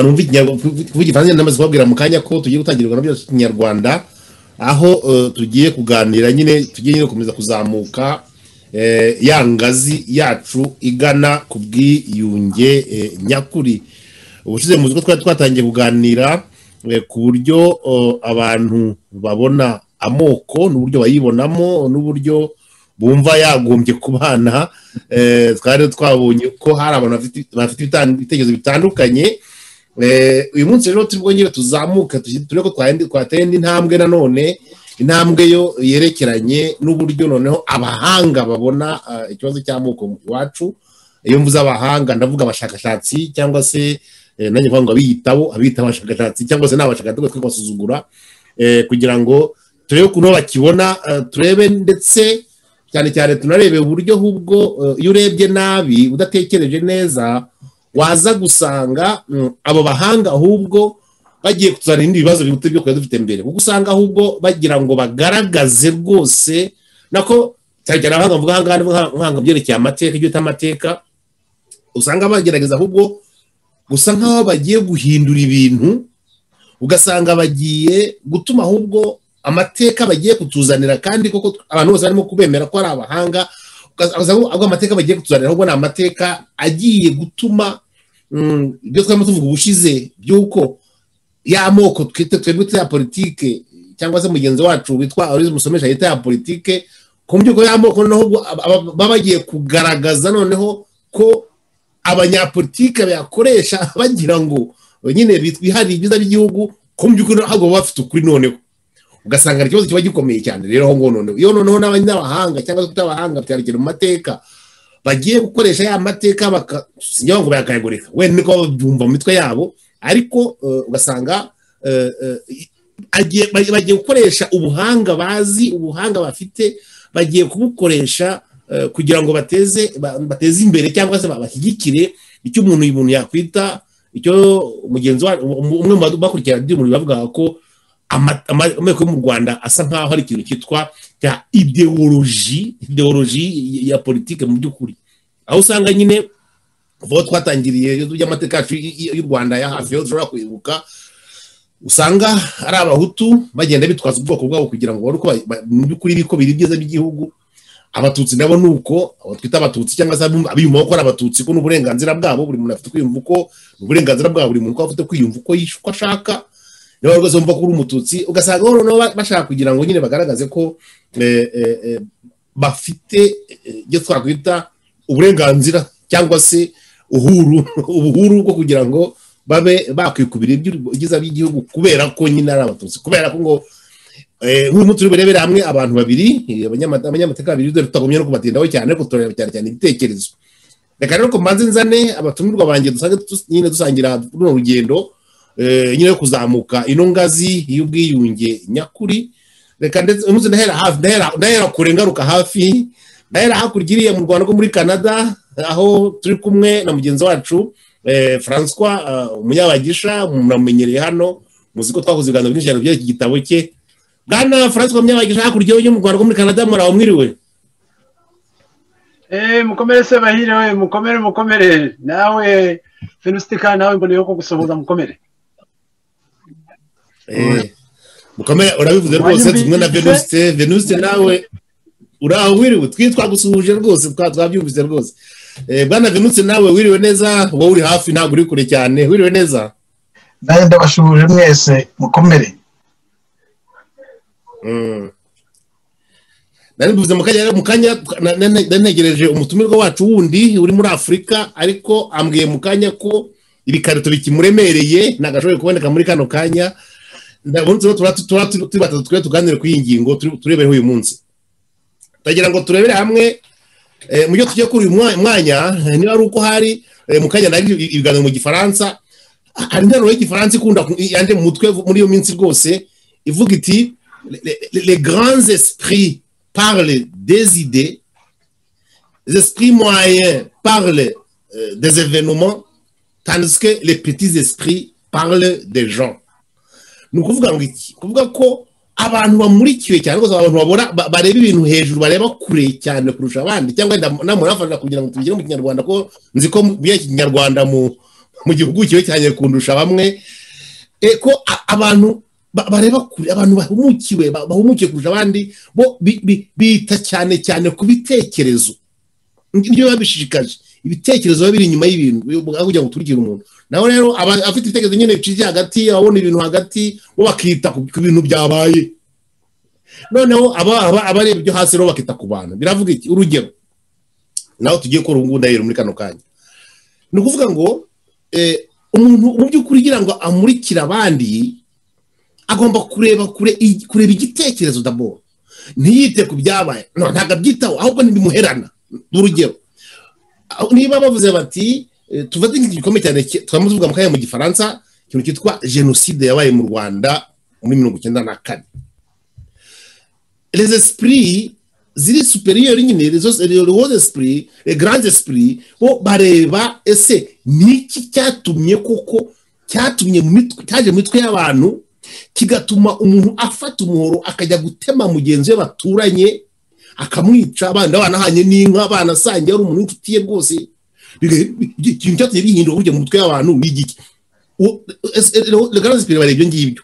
numva kuvuga igifaransa ndamaze kubabwira mu kanya ko tugiye gutangirwa na byose ikinyarwanda aho tugiye kuganira nyine tugiye nyine gukomeza kuzamuka ya ngazi yacu igana ku bwiyunge nyakuri ubushize mu bigo twari twatangiye kuganira ku buryo abantu babona amoko n'uburyo bayibonamo n'uburyo bumva yagombye kubana twari twabonye ko hari abantu bafite ibitekerezo bitandukanye uyu munsi rero turi bwongere tuzamuka turebe ko twatera indi ntambwe nanone intambwe yo yerekeranye n'uburyo noneho abahanga babona ikibazo cy'amoko iwacu iyo mvuze abahanga ndavuga abashakashatsi cyangwa se nanjye kuvuga ngo abiyitaho abita abashakashatsi cyangwa se n'abashakashatsi twe kubasuzugura kugira ngo turebe ukuntu bakibona turebe ndetse cyane cyane tunarebe uburyo hubwo iyo urebye nabi udatekereje neza waza gusanga abo bahanga ahubwo bagiye kutuzanira ibindi bibazo bihuta ibyo twari dufite mbere kuko usanga ahubwo bagira ngo bagaragaze rwose nako cyane abahanga bavuga aha ngaha nk'abahanga byerekeye amateka ibyo amateka usanga bagerageza ahubwo gusa nk'aho bagiye guhindura ibintu ugasanga bagiye gutuma ahubwo amateka bagiye kutuzanira kandi koko abantu bose barimo kubemera ko ari abahanga ubwo amateka bagiye kutuzanira ahubwo ni amateka agiye gutuma ibyo twarimo tuvuga ubushize by'uko y'amoko twita twebwe ya politike cyangwa se mugenzi wacu witwa arizo musomesha yita ya politike ku mbyuko y'amoko noneho baba bagiye kugaragaza noneho ko abanyapolitike bayakoresha bagira ngo nyine bitwihariye ibyiza by'igihugu ku mbyuko ntabwo baba bafite ukuri noneho ugasanga ikibazo kiba gikomeye cyane rero aho ngaho noneho iyo noneho n'abanyamahanga cyangwa se abahanga byarekera mu mateka bagiye gukoresha ya mateka bakajya ngo bayakayagurika wenda niko babyumva mu mitwe yabo ariko ugasanga bagiye gukoresha ubuhanga bazi ubuhanga bafite bagiye kubukoresha kugira ngo bateze bateze imbere cyangwa se bashyigikire icyo umuntu umuntu yakwita icyo mugenzi wa umwe mu bakurikirana by'umuntu bavuga ko ameko yo mu rwanda asa nkaho ari ikintu cyitwa cya ideoloji ideoloji ya politike mu by'ukuri aho usanga nyine kuva twatangiriye y'amateka yacu y'u rwanda ya hafi yo dushobora kwibuka usanga ari abahutu bagenda bitwaza ubwoko bwabo kugira ngo uko mu by'ukuri biko biri byiza by'igihugu abatutsi nabo ni uko abo twita abatutsi cyangwa se abiyumva ko ari abatutsi ko n'uburenganzira bwabo buri muntu afite kwiyumva uko uburenganzira bwabo buri muntu afite kwiyumva uko ashaka niba rwose wumva ko uri umututsi ugasanga noneho bashaka kugira ngo nyine bagaragaze ko bafite ibyo twakwita uburenganzira cyangwa se uhuru ubuhuru bwo kugira ngo babe bakwikubira ibyiza by'igihugu kubera ko nyine ari abatutsi kubera ko ngo nk'uyu munsi turi burebere hamwe abantu babiri abanyamateka babiri dore tutagumye no kubatindaho cyane ariko turareba cyane cyane ibitekerezo reka rero ko mbanze nzane abatumirwa banjye dusange nyine dusangira runo rugendo nyine yo kuzamuka ino ngazi y'ubwiyunge nyakuri reka ndetse umunsi ndahera hafi ndahera kure ngaruka hafi ndahera hakurya iriya mu rwanda rwo muri canada aho turi kumwe na mugenzi wacu francois umunyabagisha muramumenyereye hano muzi ko twakoze ibiganza byinshi cyane by'iki gitabo cye bwana francois umunyabagisha hakurya yo mu rwanda rwo muri canada muraho mwiriwe eee mukomere se bahiriwe mukomere mukomere nawe felicite kandi nawe mboneye ko gusohoza mukomere mukomere urabivuze rwose tumwe na venuste venuste nawe uraho wiriwe twitwa gusuhuje rwose twabyumvise rwose bwana venuste nawe wiriwe neza wowe uri hafi ntabwo uri kure cyane wiriwe neza nanjye ndabashuhuje mwese mukomere nari mbivuze mu kanya mu kanya ntegereje umutumirwa wacu wundi uri muri afurika ariko ambwiye mu kanya ko ibikarito bikimuremereye ntagashoboye kuboneka muri kano kanya ndabona rero tuba turi batatu twe tuganire kuri iyi ngingo turebereho uyu munsi ndagira ngo turebere hamwe mu byo tujya kuri uyu mwanya niba ari uko hari mu kanya nari ibiganiro mu gifaransa hari interuro y'igifaransa ikunda yanje mu mutwe muri iyo minsi rwose ivuga iti le grands esprits parlent des idées les esprits moyens parlent des événements tandis que les petits esprits parlent des gens ni ukuvuga ngo iki kuvuga ko abantu bamurikiwe cyane rwose abantu babona bareba ibintu hejuru bareba kure cyane kurusha abandi cyangwa namwe nafasha kugira ngo tubigire mu kinyarwanda ko nzi ko buriya ikinyarwanda mu mu gihugukiwe cyane kundusha bamwe eh, ko a- abantu ba- bareba kure abantu bahumukiwe ba- bahumukiye kurusha abandi bo bi- bi- bita cyane cyane ku bitekerezo ibyo biba bishishikaje ibitekerezo biba biri inyuma y'ibintu biba bivuga kugira ngo turikire umuntu nawe rero aba afite ibitekerezo nyine biciye hagati ababona ibintu hagati bo bakita ku ku bintu byabaye noneho aba aba- abareba ibyo hasi rero bakita ku bantu biravuga iki urugero nawe tugiye gukora ubu ngubu ndahera muri kano kanya ni ukuvuga ngo eh, umuntu mu by'ukuri ugira ngo amurikire abandi agomba kureba kure i- kureba igitekerezo daboro ntiyite ku byabaye no, ntabwo abyitaho ahubwo ntibimuherana urugero aho- niba bavuze bati eh, tufate nk'igikombe cyane ki- twaba tuvuga mu kanya mu gifaransa ikintu cyitwa jenoside yabaye mu rwanda muri mirongo icyenda na kane les esprits ziri superiori nyine les grands esprits les grands esprits bo bareba ese niki cyatumye koko cyatumye mu mitwe cyaje mu mitwe y'abantu kigatuma umuntu afata umuhoro akajya gutema mugenzi we baturanye akamwica abana banahanye n'inka banasangiye ari umuntu w'inshuti ye rwose Biga- ikintu cyatumye bihindura burya mu mitwe y'abantu ni igiki U- es- eh, les grands esprits bareba ibyo ngibyo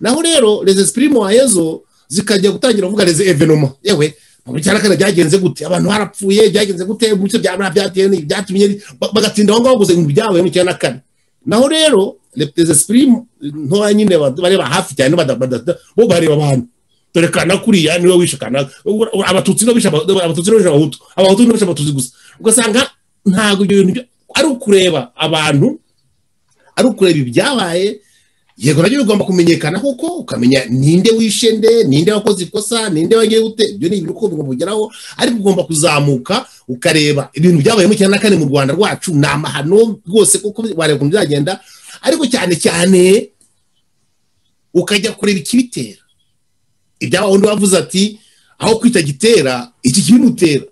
naho rero les esprits moyezo zikajya gutangira kuvuga les evenoma yewe mu cyana kana byagenze gute abantu barapfuye byagenze gute muce byabara byateye ni byatumye ni- ba- bagatinda aho ngaho gusa ngo byabaye mu cyana kana naho rero les les esprits ntoya nyine ba- bareba hafi cyane bada- bada- bo bareba abantu dore kana kuriya niwe wishe kana ura- ura- abatutsi nibo bishe Aba- abatutsi nibo bishe abahutu abahutu nibo bishe abatutsi gusa ugasanga ntabwo ibyo bintu byo- ari ukureba abantu ari ukureba ibyabaye yego nabyo bigomba kumenyekana koko ukamenya ninde wishe nde ninde wakoze ikosa ninde wagiye gute ibyo ni ibintu uko bigomba kugeraho ariko ugomba kuzamuka ukareba ibintu byabaye mu cyenda na kane mu rwanda rwacu ni amahano rwose kuko wareba ukuntu byagenda ariko cyane cyane ukajya kureba ikibitera ibyaba wundi wavuze ati aho kwita gitera iki kibimutera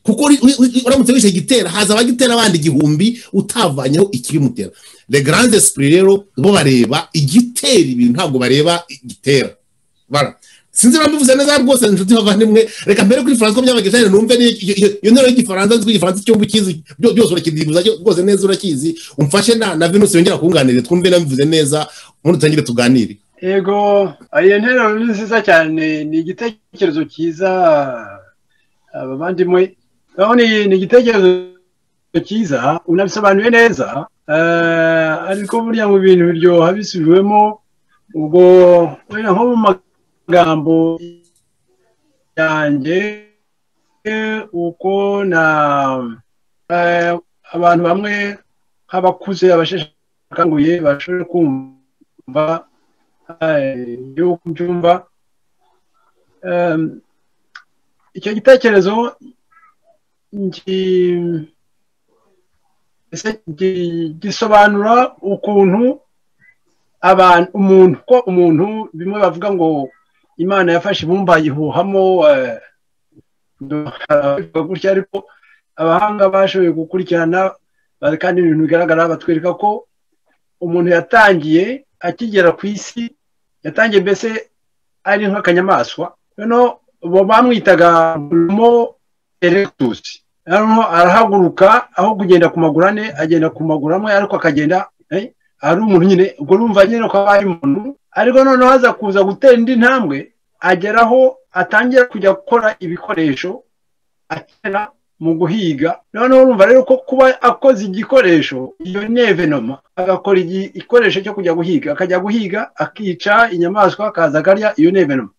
kuko uri- uri- uri- uramutse wishe gitera haza abagitera abandi igihumbi utavanyeho ikibimutera le grand esprit rero bo bareba igitera ibintu ntabwo bareba igitera bara sinzi niba mbivuze neza rwose inshuti bavandimwe reka mbere kuri faransa ko byabaga cyane numve ni- iyo- iyo iyo ntero y'igifaransa nzi ko igifaransa cyo mbikizi byo- byose urakidibuza cyo- rwose neza urakizi umfashe na na venus yongera kunganire twumve nabivuze neza ubundi utangire tuganire yego iyo ntero ni nziza cyane ni igitekerezo cyiza abavandimwe urabona iyi ni igitekerezo cyiza unabisobanuye neza eh, ariko burya mu bintu biryoha bisubiwemo ubwo wenda nko mu magambo yanjye eh, uko na eh, abantu bamwe nk'abakuze abasheshe akanguye bashobora kumva igihugu byumva Em, icyo gitekerezo ngi- ese gi- gisobanura ukuntu abantu umuntu ko umuntu bimwe bavuga ngo imana yafashe ibumba yihuhamo gutya ariko abahanga bashoboye gukurikirana ba- kandi ibintu bigaragara batwereka ko umuntu yatangiye akigera ku isi yatangiye mbese ari nk'akanyamaswa noneho bo bamwitaga homo erectus noneho arahaguruka aho kugenda ku maguru ane agenda ku maguru amwe ariko akagenda eh, ari umuntu nyine ubwo urumva nyine ko aba ari umuntu ariko noneho aza kuza gutera indi ntambwe ageraho atangira kujya gukora ibikoresho akera mu guhiga noneho urumva rero ko kuba akoze igikoresho iyo nevenoma agakora igi- igikoresho cyo kujya guhiga akajya guhiga akica inyamaswa akaza akarya iyo nevenoma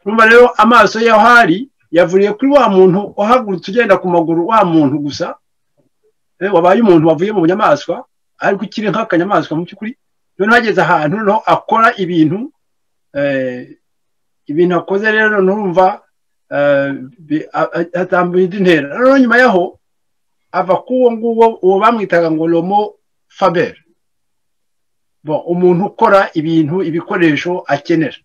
urumva rero amaso ye aho ari yavuriye kuri wa muntu wahagurutse ugenda ku maguru wa muntu gusa eh, wabaye umuntu wavuye mu nyamaswa ariko ukiri nk'akanyamaswa mu by'ukuri noneho ageze ahantu noneho akora ibintu eh, ibintu akoze rero ntumva atambura indi ntera noneho nyuma yaho ava ku uwo nguwo uwo bamwitaga ngo lomo faber Bon, umuntu ukora ibintu ibikoresho akenera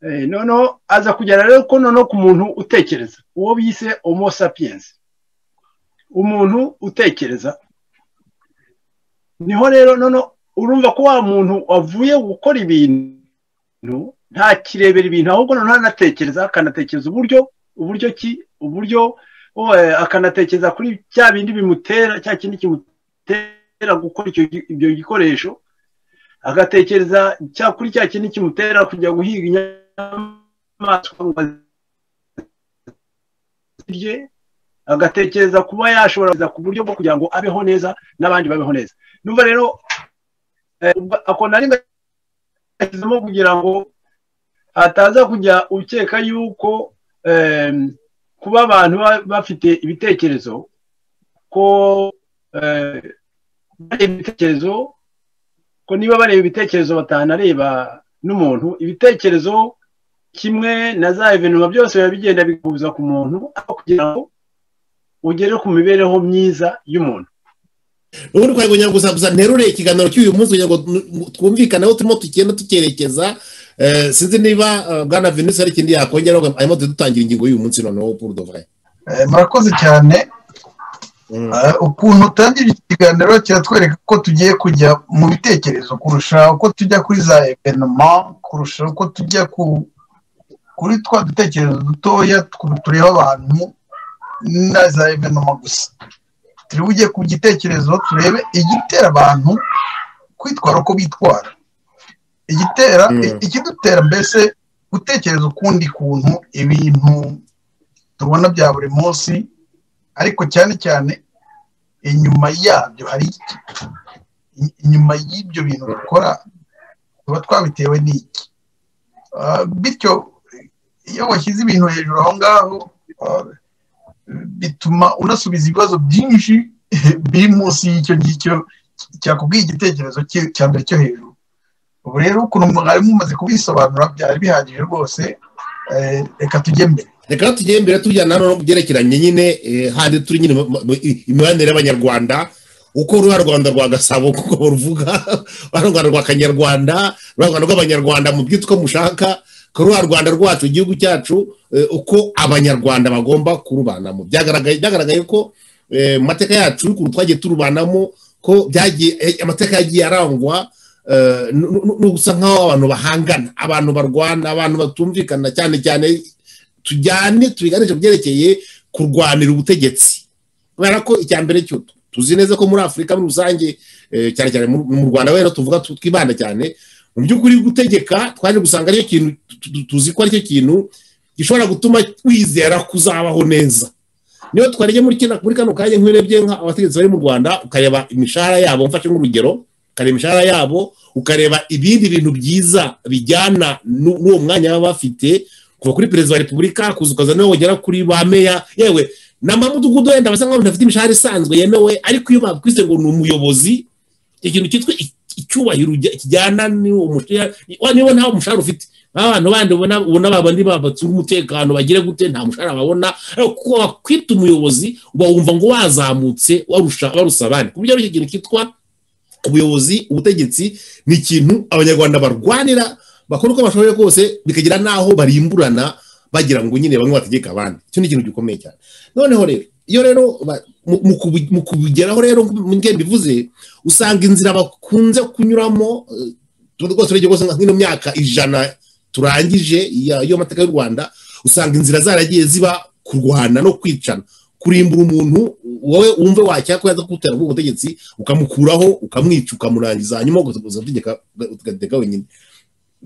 Eh, noneho aza kugera rero ko noneho ku muntu utekereza uwo bise homo sapiens umuntu utekereza niho rero noneho urumva ko wa muntu wavuye gukora ibintu nta kirebera ibintu ahubwo noneho anatekereza akanatekereza uburyo uburyo ki uburyo eh, akanatekereza kuri cya bindi bimutera cya kindi kimutera gukora icyo gi- ibyo gikoresho agatekereza cya kuri cya kintu kimutera kujya guhiga inyamaswa ngo azirye agatekereza kuba yashobora kuza ku buryo bwo kugira ngo abeho neza n'abandi babeho neza numva rero eh, ubwo- ako nari ngashyizemo kugira ngo hataza kujya ukeka yuko em, kuba abantu ba- bafite ibitekerezo ko eh, bareba ibitekerezo ko niba bareba ibitekerezo batanareba n'umuntu ibitekerezo kimwe na za evenuma byose biba bigenda bigahuza ku muntu aho kugira ngo ugere ku mibereho myiza y'umuntu ubundi kwa ngo gusa gusa nterure ikiganiro cy'uyu munsi kugira ngo nu- twumvikane aho turimo tugenda tukerekeza Eh, sinzi niba eh, bwana venus hari ikindi yakongera ngo arimo dutangira ingingo y'uyu munsi noneho pour de vrai Eh, murakoze cyane Mm. Eh, ukuntu utangira iki kiganiro kiratwereka ko tugiye kujya mu bitekerezo kurusha uko tujya kuri za evenema kurusha uko tujya ku kuri twa dutekerezo dutoya tw- tureba abantu na za evenema gusa turi bujye ku gitekerezo turebe igitera abantu kwitwara uko bitwara igitera Mm. i- ikidutera mbese gutekereza ukundi kuntu ibintu tubona bya buri munsi ariko cyane cyane inyuma yabyo hari iki I- inyuma y'ibyo bintu dukora tuba twabitewe n'iki Ah, bityo iyo washyize ibintu hejuru aho ngaho ah, bituma unasubiza ibibazo byinshi biri munsi y'icyo ngicyo cyakubwiye igitekerezo cye- cya mbere cyo hejuru ubu rero ukuntu mwari mumaze kubisobanura byari bihagije rwose eh, reka tujye mbere reka tugende mbere tujyana no byerekeranye nyine eh, handi turi nyine mu- mu- i- imibanire y'abanyarwanda uko ruba rwanda rwa gasabo kuko ruvuga ruba rwanda rwa kanyarwanda ruba rwanda rw'abanyarwanda mu byitwa mushaka ko ruba rwanda rwacu igihugu cyacu eh, uko abanyarwanda bagomba kurubanamo byagaragaye byagaragaye ko eh, mu mateka yacu y'ukuntu twagiye turubanamo ko byagiye eh, amateka yagiye arangwa eh, nu- nu- nu- gusa nk'aho abantu bahangana abantu barwana abantu batumvikana cyane cyane tujyane tubiganishe ku byerekeye kurwanira ubutegetsi kubera ko icya mbere cyo tuzi neza ko muri afurika muri rusange eh, cyane cyane mu mu rwanda wera tuvuga tu- twibanda cyane mu by'ukuri gutegeka twaje gusanga aricyo kintu tu- tu- tuzi ko aricyo kintu gishobora gutuma wizera kuzabaho neza niyo twarege muri kino- muri kano kanya nk'iyo urebye nka abategetsi bari mu rwanda ukareba imishahara yabo mfashe nk'urugero ukareba imishahara yabo ukareba ibindi bintu byiza bijyana n'u- n'uwo mwanya baba bafite kuva kuri perezida wa repubulika kuza ukaza nawe wagera kuri ba meya yewe n'amamudugudu wenda basa nk'abantu bafite imishahara isanzwe yemewe ariko iyo bakwise ngo ni umuyobozi ikintu cyitwa i- icyubahiro ujya- kijyana n'uwo mushahara niba nta mushahara ufite ba bantu bandi ubona ubona babandi babacunga umutekano bagire gute nta mushahara babona ariko kuko wakwita umuyobozi uba wumva ngo wazamutse warusha barusha abandi ku buryo aricyo kintu cyitwa ubuyobozi ubutegetsi ni ikintu abanyarwanda barwanira bakora uko bashoboye kose bikagira n'aho barimburana bagira ngo nyine bamwe bategeke abandi icyo ni ikintu gikomeye cyane noneho rero iyo rero ba- mu- mu kubu- mu kubigeraho rero nge mbivuze usanga inzira bakunze kunyuramo eh, tuba rwose urebye rwose nka- nk'ino myaka ijana turangije ya- y'amateka y'u rwanda usanga inzira zaragiye ziba kurwana no kwicana kurimbura umuntu wowe wumve wakira ko yaza kugutera kuri ubutegetsi ukamukuraho ukamwica ukamurangiza hanyuma ugakomeza gutegeka ugategeka wenyine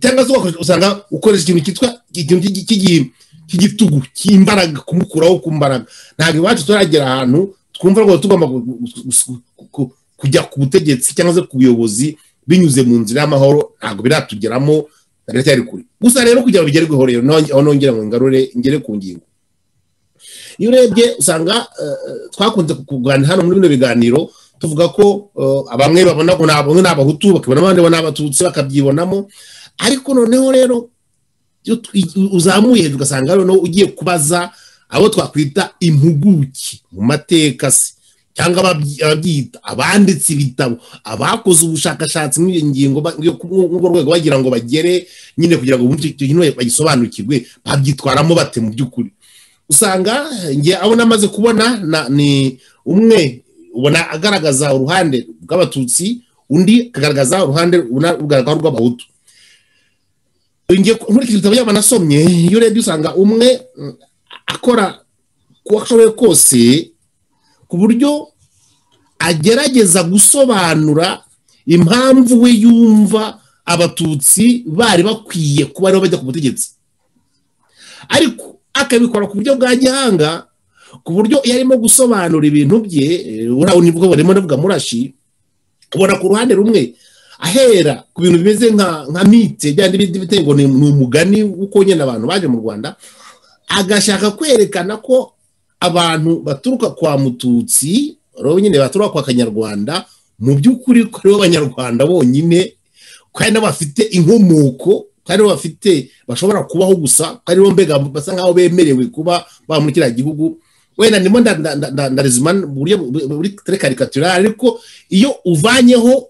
cyangwa se ugakoresha- usanga ukoresha ikintu cyitwa ikintu cy'igi- cy'igi- cy'igitugu cy'imbaraga kumukuraho ku mbaraga ntabwo iwacu turagera ahantu twumva rwose tugomba gu- gu- gu- gu- kujya ku butegetsi cyangwa se ku buyobozi binyuze mu nzira y'amahoro ntabwo biratugeramo biracyari kure gusa rero kugira ngo bigerweho rero nongera- aho nongera ngo ngarure ngere ku ngingo iyo urebye usanga eh, twakunze kuganira hano muri bino biganiro tuvuga ko eh, bamwe babona ko nta- bamwe ni abahutu bakabona abandi ni abatutsi bakabyibonamo ariko noneho rero iyo twi- uzamuye hejuru ugasanga noneho ugiye kubaza abo twakwita impuguke mu mateka se cyangwa ababyi- ababyita abanditse ibitabo abakoze ubushakashatsi muri iyo ngingo ba- yo ku- nk'urwo rwego bagira ngo bagere nyine kugira ngo bumve icyo kintu bagisobanukirwe babyitwaramo bate mu by'ukuri usanga njye abo namaze kubona na- ni umwe ubona agaragaza uruhande rw'abatutsi undi akagaragaza uruhande ubona rugaragara rw'abahutu Njye ku- nkurikije ibitabo byabo nasomye iyo urebye usanga umwe mm, akora uko ashoboye kose ku buryo agerageza gusobanura impamvu we yumva abatutsi bari bakwiye kuba aribo bajya ku butegetsi ariko akabikora ku buryo bwa gihanga ku buryo iyo arimo gusobanura ibintu bye uraho nibwo barimo ndavuga murashi ubona ku ruhande rumwe ahera ku bintu bimeze nka mite byandi n'ibindi bitego ni umugani w'uko nyine abantu baje mu rwanda agashaka kwerekana ko abantu baturuka kwa mututsi rero nyine baturuka kwa kanyarwanda mu by'ukuri ko aribo banyarwanda bonyine ko ari nabo bafite inkomoko ko aribo bafite bashobora kubaho gusa ko aribo mbega basa nk'aho bemerewe kuba baba muri kiriya gihugu wenda ndimo ndarezima buri kare karikatura ariko iyo uvanyeho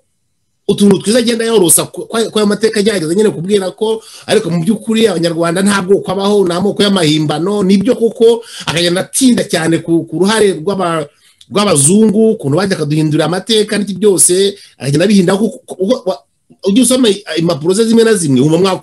utuntu twiza agenda yorosa ko ayo mateka agerageza nyine kubwira ko ariko mu by'ukuri abanyarwanda nta bwoko abaho ni amoko y'amahimbano nibyo kuko akagenda atinda cyane ku ruhare rw'aba rw'abazungu ukuntu bajya akaduhindurira amateka n'iki byose agenda abihinda ujya usoma impapuro ze zimwe na zimwe wumva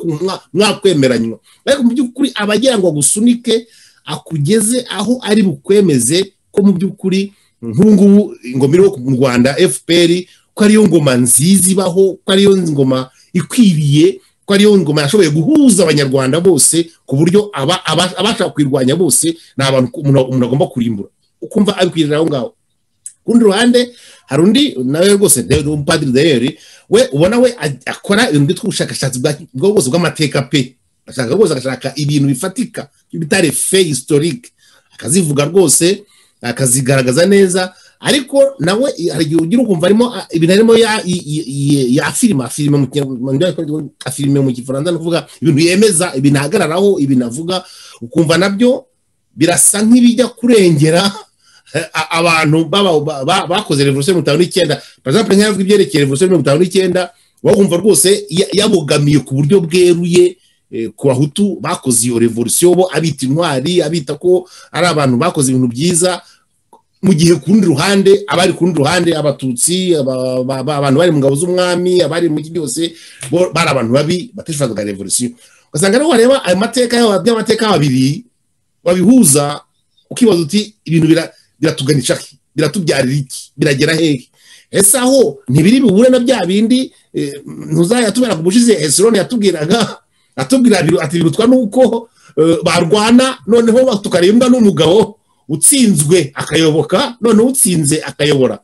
mwakwemeranywa ariko mu by'ukuri aba agira ngo agusunike akugeze aho ari bukwemeze ko mu by'ukuri nk'ubungubu ingoma iriho mu rwanda fpr ko ariyo ngoma nziza ibaho ko ariyo ngoma ikwiriye ko ariyo ngoma yashoboye guhuza abanyarwanda bose ku buryo abashaka kuyirwanya bose ni abantu umuntu agomba kurimbura ukumva abikwirira aho ngaho ku rundi ruhande hari undi nawe rwose umupadiri dayeri we ubona we akora ibintu byitwa ubushakashatsi bwo bwose bw'amateka pe ashaka rwose agashaka ibintu bifatika bitare fe historique akazivuga rwose akazigaragaza neza ariko nawe hari igihe ugira ukumva harimo ibintu harimo ya filime afirime afirime mu gifaransa ni ukuvuga ibintu yemeza ibintu ahagararaho ibintu avuga ukumva nabyo birasa nk'ibijya kurengera abantu bakoze revolution mirongo itanu n'icyenda perezida perezida yavuga ibyerekeye revolution mirongo itanu n'icyenda wumva rwose yabogamiye ku buryo bweruye ku bahutu bakoze iyo revolution bo abita intwari abita ko ari abantu bakoze ibintu byiza mu gihe ku rundi ruhande abari ku rundi ruhande abatutsi abantu bari mu ngabo z'umwami abari mu byose bari abantu babi batishoboraga revolution ugasanga niho wareba ayo mateka y'amateka abiri wabihuza ukibaza uti ibintu biratuganisha he biratubyarira iki biragera hehe ese aho ntibiri bihure na bya bindi ntuzayatubera ku bushize hesironi yatubwiraga atubwira ati birutwa nuko barwana noneho tukarembwa n'umugabo utsinzwe akayoboka noneho utsinze akayobora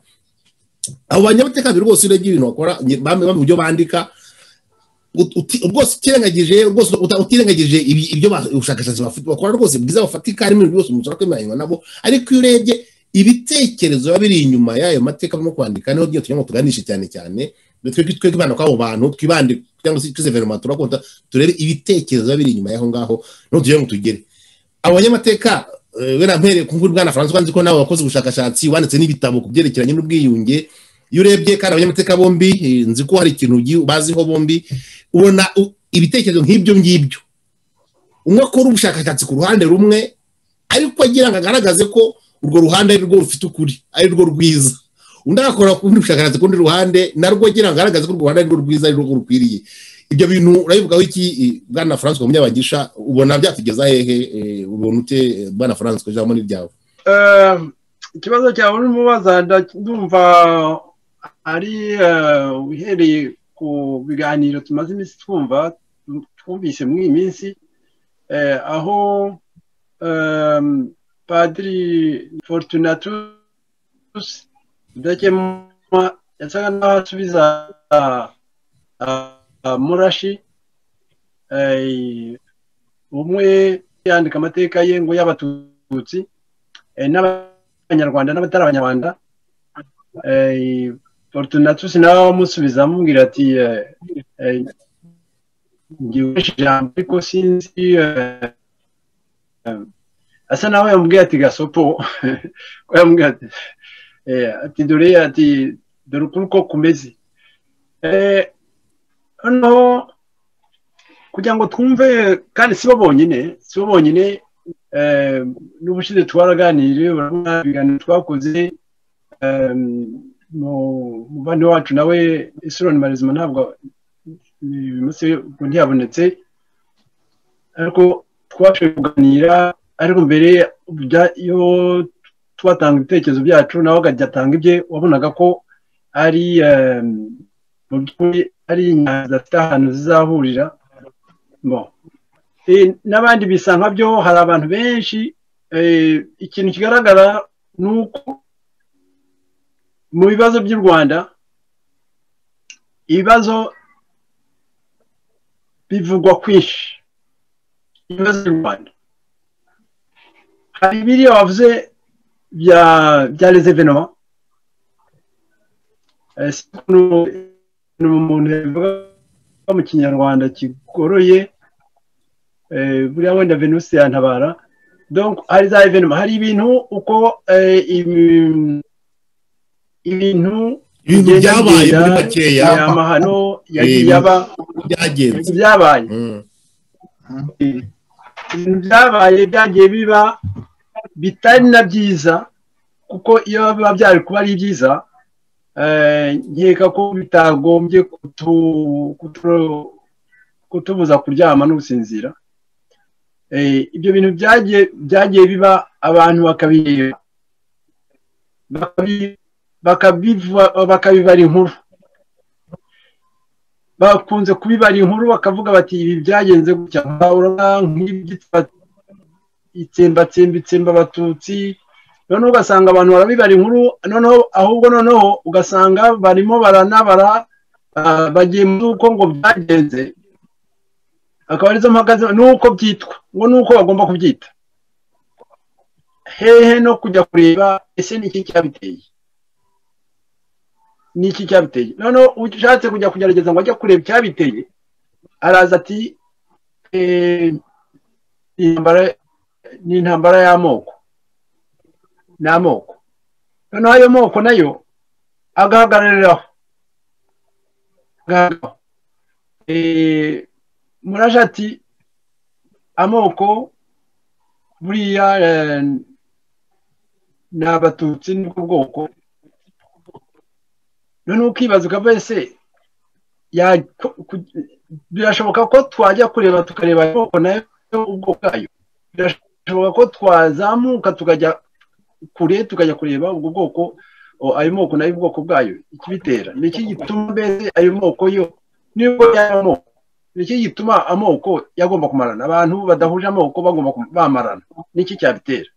abo banyamateka babiri rwose urebye ibintu bakora bamwe mu byo bandika rwose utirengagije rwose utirengagije ibyo ubushakashatsi bakora rwose bwiza bufatika harimo ibintu byose umuntu ushobora kwemeranywa nabo ariko iyo urebye ibitekerezo biba biri inyuma y'ayo mateka barimo kwandika niho tugira ngo tuganishe cyane cyane twebwe twibanda kuri abo bantu twibande cyangwa se twize verimenti turakunda turebe ibitekerezo biba biri inyuma y'aho ngaho niho tugira ngo tugere abo banyamateka wenda mpereye ku nkuru bwana francois nzi ko nawe wakoze ubushakashatsi wanditse n'ibitabo ku byerekeranye n'ubwiyunge iyo urebye kandi abanyamateka bombi nzi ko hari ikintu baziho bombi ubona ibitekerezo nk'ibyo ngibyo umwe akora ubushakashatsi ku ruhande rumwe ariko agira ngo agaragaze ko urwo ruhande ari rwo rufite ukuri ari rwo rwiza undi agakora ku rundi bushakashatsi ku rundi ruhande narwo agira ngo agaragaze ko urwo ruhande ari rwo rwiza ari rwo rukwiriye ibyo bintu urabivugaho iki bwana francois munyabagisha ubona byatugeza hehe ubona ute bwana francois ijambo ni ryawe ikibazo cyawe urimo ubaza ndumva ari uhereye ku biganiro tumaze iminsi twumva twumvise muri iyi minsi aho padiri fortunatus udakemwa yasaga n'aho asubiza murashi umwe yandika amateka ye ngo y'abatutsi n'abanyarwanda n'abatari abanyarwanda fortunatus nawe wamusubiza amubwira ati ngiye ijambo ariko sinzi asa nawe yamubwiye ati gasopo ko yamubwiye ati ati dore ati dore ukuri ko kumeze noneho kugira ngo twumve kandi si bo bonyine si bo bonyine n'ubushize twaraganiriye urabona ibiganiro twakoze umuvandimwe wacu nawe isironi marizima ntabwo ntiyabonetse ariko twabashije kuganira ariko mbere iyo twatanga ibitekerezo byacu nawe akajya atanga ibye wabonaga ko ari mu by'ukuri ari inyanja zifite ahantu zizahurira Bo. Eh, n'abandi bisa nka byo hari abantu benshi eh, ikintu kigaragara ni uko mu bibazo by'u rwanda ibibazo bivugwa kwinshi ibibazo by'u rwanda hari biriya wavuze bya bya resevenoma ni umuntu yavuga mu kinyarwanda kigoroye buriya wenda venusi yantabara hari za evenoma hari ibintu uko ibintu ibintu byabaye muri makeya amahano yagiye aba byagenze byabaye Mm. ibintu byabaye byagiye biba bitari na byiza kuko iyo biba byari kuba ari byiza eh, nkeka ko bitagombye kutu- kutu- kutubuza kuryama no gusinzira Eh, ibyo bintu byagiye byagiye biba abantu bakabireba bakabi- bakabiva- bakabibara inkuru bakunze kubibara inkuru bakavuga bati ibi byagenze gutya urabona nk'ibyitwa itsembatsemba itsemba abatutsi noneho ugasanga abantu barabibara inkuru noneho ahubwo noneho ugasanga barimo baranabara ah, bagiye mu uko ngo byagenze akaba arizo mpaka zo- n'uko byitwa ngo n'uko bagomba kubyita hehe no kujya kureba ese ni iki cyabiteye ni iki cyabiteye noneho ushatse kujya kugerageza ngo ajye kureba icyabiteye araza ati "Eh, intambara- ni intambara y'amoko ni amoko noneho ayo moko nayo agahagarariraho Agahagarariraho. Eh, muraje ati amoko buriya eh, ni abatutsi nibwo bwoko noneho ukibaza ukavuga ese ya- ko- ku- birashoboka ko twajya kureba tukareba ayo moko nayo ubwoko bwayo birashoboka ko twazamuka tukajya kure tukajya kureba ubwo bwoko o, ayo moko nayo ubwoko bwayo ikibitera ni iki gituma mbese ayo moko yo nibwo y'ayo moko ni iki gituma amoko yagomba kumarana abantu badahuje amoko bagomba kum- bamarana ni iki cyabitera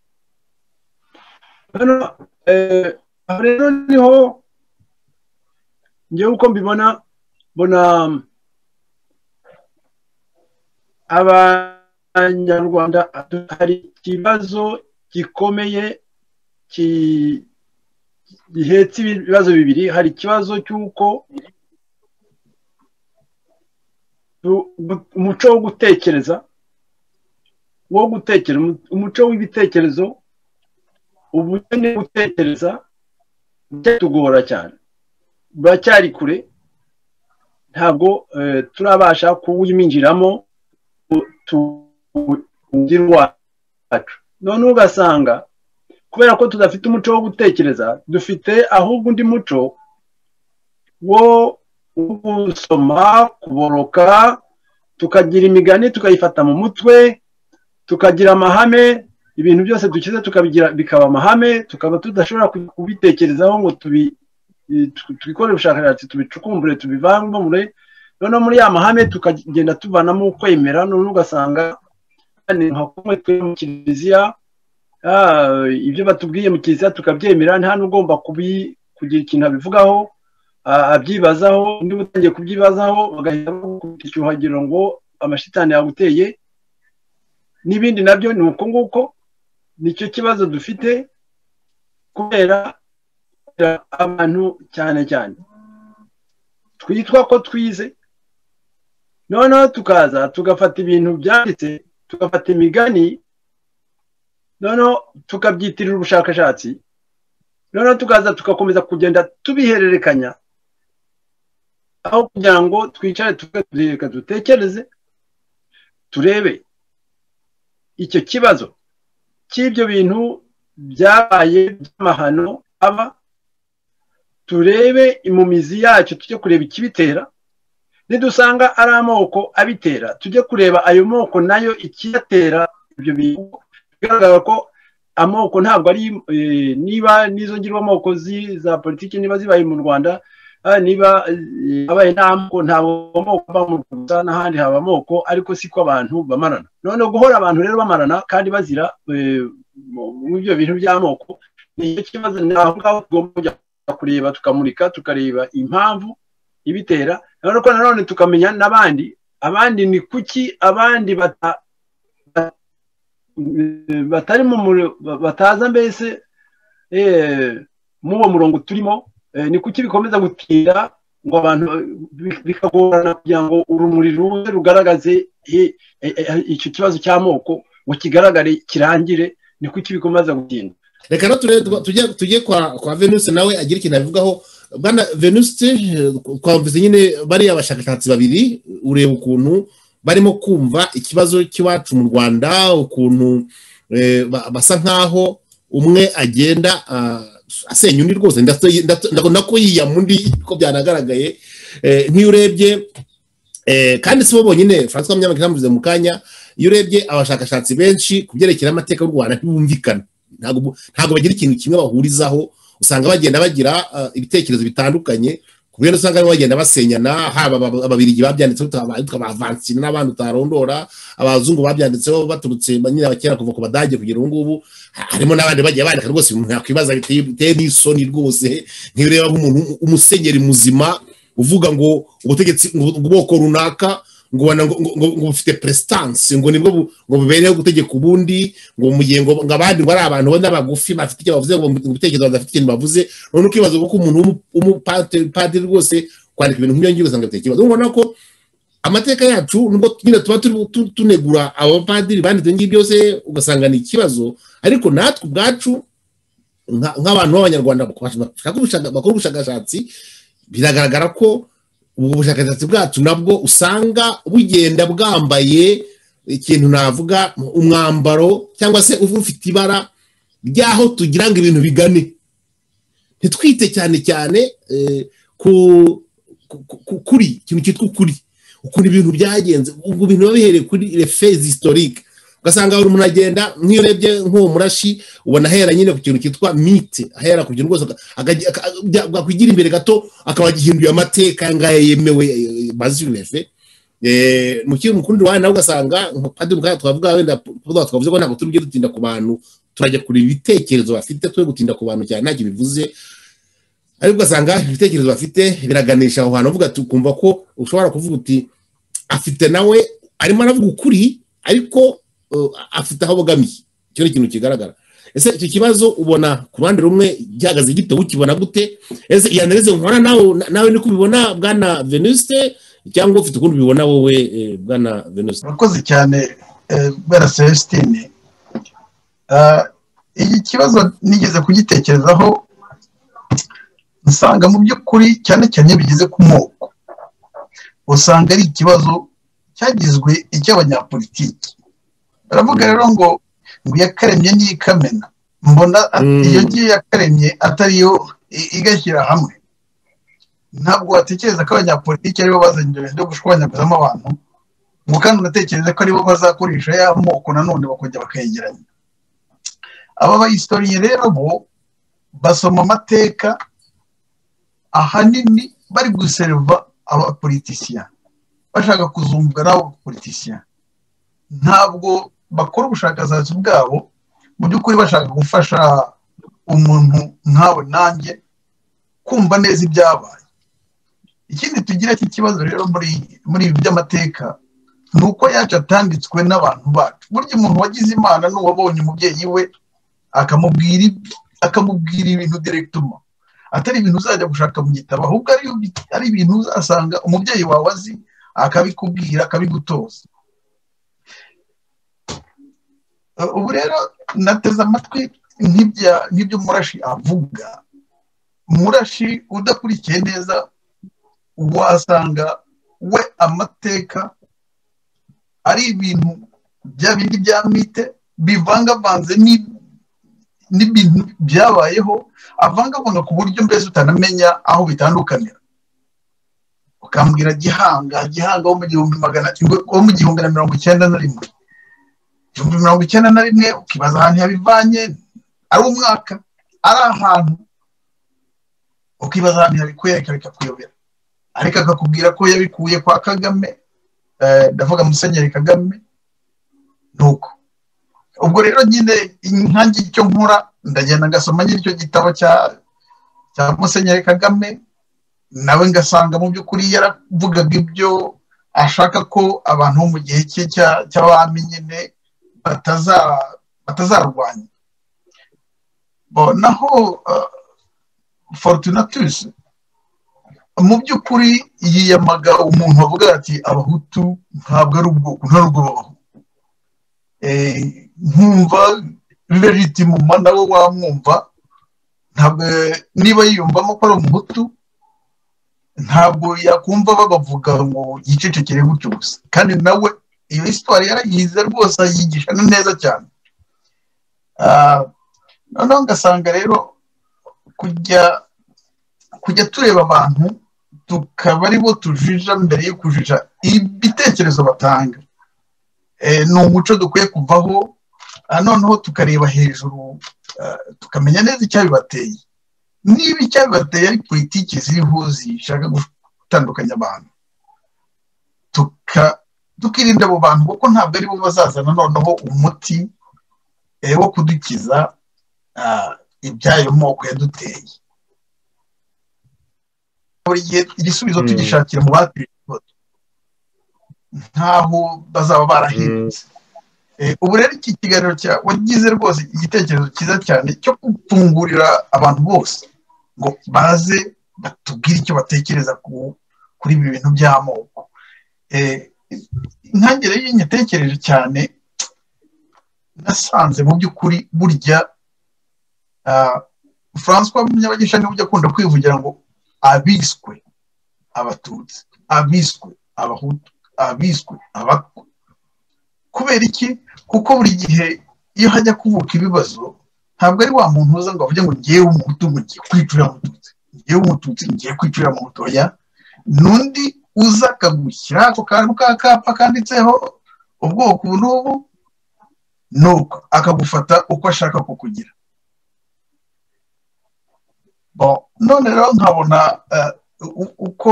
Hano, eh, aho rero niho njyewe uko mbibona mbona abanyarwanda hari ikibazo gikomeye ki- gihetse ibibazo bibiri hari ikibazo cy'uko tu- gu- umuco wo gutekereza wo gutekereza umuco w'ibitekerezo ubukene bwo gutekereza byatugora cyane buracyari kure ntabwo eh, turabasha kuwiminjiramo tuwugire wacu noneho ugasanga kubera ko tudafite umuco wo gutekereza dufite ahubwo undi muco wo wo gusoma kuboroka tukagira imigani tukayifata mu mutwe tukagira amahame ibintu byose dukize tukabigira bikaba amahame tukaba tudashobora kubitekerezaho ngo tubi i- tu- tubikore ubushakashatsi tubicukumbure tubivangure noneho muri ya mahame tukagenda tuvanamo kwemera noneho ugasanga ni nka kumwe twe mu kiliziya ah, ibyo batubwiye mu kiliziya tukabyemera nta n'ugomba kubi- kugira ikintu abivugaho ah, abyibazaho undi utangiye kubyibazaho bagahita bakubita icyuhagiro ngo amashitani yaguteye n'ibindi nabyo ni uko nguko nicyo kibazo dufite kubera kubwira abantu cyane cyane twitwa ko twize noneho tukaza tugafata ibintu byanditse tugafata imigani noneho tukabyitirira ubushakashatsi noneho tukaza tugakomeza kugenda tubihererekanya aho kugira ngo twicare tuvuge reka dutekereze turebe icyo kibazo cy'ibyo bintu byabaye by'amahano aba turebe imumizi yacyo tujye kureba ikibitera nidusanga ari amoko abitera tujye kureba ayo moko nayo ikiyatera ibyo bintu bigaragara ko amoko ntabwo ari eh, niba n'izo ngirwamoko zi- za politiki niba zibaye mu rwanda ah, niba eh, habaye n'amoko ntabwo amoko aba mu rwanda n'ahandi haba amoko ariko si ko abantu bamarana none guhora abantu rero bamarana kandi bazira eh, mu- mu ibyo bintu by'amoko ni icyo kibazo ni aho ngaho tugomba kujya kureba tukamurika tukareba impamvu ibitera none ko nanone tukamenya n'abandi abandi ni kuki abandi bata batari mu muro- bataza mbese eh, muri uwo murongo turimo eh, ni kuki bikomeza gutinda ngo abantu eh, bi- bikagorana kugira ngo urumuri rumwe rugaragaze eh, eh, eh, icyo kibazo cy'amoko ngo kigaragare kirangire ni kuki bikomeza gutinda reka no turebe tuba- tujye tujye kwa kwa venus nawe agira ikintu abivugaho bwana venus eh, twumvise nyine bariya abashakashatsi babiri ureba ukuntu barimo kumva ikibazo cy'iwacu mu rwanda ukuntu eh, ba- basa nkaho umwe agenda ah, asenya undi rwose ndase- ndase- ndabona ko yiyama undi ko byanagaragaye Eh, nk'iyo urebye Eh, kandi si bo bonyine francois munyamakere yamuvuze mu kanya iyo urebye abashakashatsi benshi ku byerekeye amateka y'u rwanda ntibumvikana ntabwo bu- ntabwo bagira ikintu kimwe bahurizaho usanga bagenda bagira ah, ibitekerezo bitandukanye ku buryo usanga bamwe bagenda basenyana haba aba- ababirigi babyanditseho tukabavansina n'abandi utarondora abazungu babyanditseho baturutse ba- nyine abakera kuva ku badage kugera ubu ngubu Ha- harimo n'abandi bagiye bandika rwose umuntu yakwibaza biteye biteye n'isoni rwose ntibureba nk'umuntu umusenyeri muzima uvuga ngo ubutegetsi ngo ubwoko runaka ngo wana- ngo- ngo- ngo bufite prestance ngo nibwo bu- ngo bubereyeho gutegeka ubundi ngo mu gihe ngo ngo abandi ngo ari abantu bo n'abagufi bafite icyo bavuze ngo mu bitekerezo badafite ikintu bavuze none ukibaza ko umuntu w'umu- w'umupadiri rwose kwandika ibintu nk'ibyo ngibyo usanga biteye ikibazo ubona ko amateka yacu nubwo nyine tuba turi tu- tunegura abapadiri banditse ngibyo byose ugasanga ni ikibazo ariko natwe ubwacu nka- nk'abantu b'abanyarwanda bashaka ubushaka- bakora ubushakashatsi biragaragara ko ubu bushakashatsi bwacu nabwo usanga bugenda bwambaye ikintu navuga umwambaro cyangwa se uba ufite ibara ry'aho tugira ngo ibintu bigane ntitwite cyane cyane eh, ku ku- ku- ku- kuri ikintu cyitwa ukuri ukuntu ibintu byagenze ubwo ibintu biba bihereye kuri refezi historique ugasanga buri umuntu agenda nk'iyo urebye nk'uwo murashi ubona ahera nyine ku kintu cyitwa mite ahera ku kintu rwose akwigira imbere gato akaba agihinduye amateka aya ngaya yemewe bazirefe mu kintu kundi ruhande nawe ugasanga nka padiri mukanya twavuga wenda tuba twavuze ko ntabwo tujye dutinda ku bantu turajya kureba ibitekerezo bafite twe gutinda ku bantu cyane ntacyo bivuze ariko ugasanga ibitekerezo bafite biraganisha aho hantu uvuga tukumva ko ushobora kuvuga uti afite nawe arimo aravuga ukuri ariko uh, afite aho bogamiye icyo ni ikintu kigaragara ese icyo kibazo ubona ku ruhande rumwe gihagaze gite ukibona gute ese iyi analyse nkora nawe nawe niko ubibona bwana venuste cyangwa ufite ukundi ubibona wowe eh, bwana venuste urakoze cyane eh, bwana celestine Ah, iki kibazo nigeze kugitekerezaho usanga mu by'ukuri cyane cyane iyo bigeze ku moko usanga ari ikibazo cyagizwe icy'abanyapolitiki baravuga rero ngo ngo iyakaremye niyo ikamena mbona at- Mm. iyo ngiyo yakaremye atari yo i- igashyira hamwe ntabwo watekereza ko abanyapolitiki aribo bazanye ibyo bintu byo gushwanyaguzamo abantu ngo kandi unatekereza ko aribo bazakoresha ya moko nanone bakongera bakayegeranya aba bahistoriye rero bo basoma amateka ahanini bari guserva abapolitisiya bashaka kuzumvwa n'abo bapolitisiya ntabwo bakora ubushakashatsi bwabo mu by'ukuri bashaka gufasha umuntu nkawe nanjye kumva neza ibyabaye ikindi tugira cy'ikibazo rero muri muri ibi by'amateka ni uko yacu atanditswe n'abantu bacu burya umuntu wagize imana ni uwabonye umubyeyi we akamubwira ibi- akamubwira ibintu direkitoma atari ibintu uzajya gushaka mu gitabo ahubwo ari ari ibintu uzasanga umubyeyi wawe azi akabikubwira akabigutoza Eh, ubu rero nateze amatwi nk'ibya- nk'ibyo murashi avuga murashi udakurikiye neza wasanga we amateka ari ibintu bya bindi bya mite bivangavanze n'ib- n'ibintu byabayeho avangavanga ku buryo mbese utanamenya aho bitandukanira ukambwira gihanga gihanga wo mu gihumbi magana wo mu gihumbi na mirongo icyenda na rimwe igihumbi mirongo icyenda na rimwe ukibaza ahantu yabivanye ari umwaka ari ahantu ukibaza ahantu yabikwereka bikakuyobera ariko akakubwira ko yabikuye kwa kagame ndavuga musenyeri kagame nuko ubwo rero nyine inkange icyo nkora ndagenda ngasoma nyine icyo gitabo cya cya musenyeri kagame nawe ngasanga mu by'ukuri yaravugaga ibyo ashaka ko abantu bo mu gihe cye cy'abami nyine batazarwanya naho fortunatus mu by'ukuri yiyamaga umuntu wavuga ati abahutu ntabwo ari ubwoko ntabwo babaho nkumva legitimuma nawe wamwumva ntabwo niba yiyumvamo ko ari umuhutu ntabwo yakumva babavuga ngo yicecekere gutyo gusa kandi nawe iyo hisitwari yarayize rwose ayigisha neza cyane noneho ugasanga rero kujya kujya tureba abantu tukaba aribo tujija mbere yo kujija ibitekerezo batanga ni umuco dukwiye kuvaho noneho tukareba hejuru tukamenya neza icyabibateye niba icyabibateye ari politiki ziriho zishaka gutandukanya abantu tukirinda abo bantu kuko ntabwo aribo bazazana noneho umuti wo kudukiza ibyayo moko yaduteye buri gihe igisubizo tugishakira mu bateye nkaho bazaba barahindutse ubu rero iki kiganiro wagize rwose igitekerezo cyiza cyane cyo gufungurira abantu bose ngo baze batubwire icyo batekereza kuri ibi bintu by'amoko intangire y'iyi ntekereje cyane nasanze mu by'ukuri burya francois nyabagisha niwe ujya akunda kwivugira ngo abiswe abatutsi abiswe abahutu abiswe abakwe kubera iki kuko buri gihe iyo hajya kuvuka ibibazo ntabwo ari wa muntu uza ngo avuge ngo ngewe umuhutu ngo ngiye kwicurira umututsi ngewe umututsi ngiye kwicurira mu mutoya n'undi uza akagushyira ako kantu ka kapa kanditseho ubwoko ubu n'ubu nuko akagufata uko ashaka kukugira none rero nkabona uko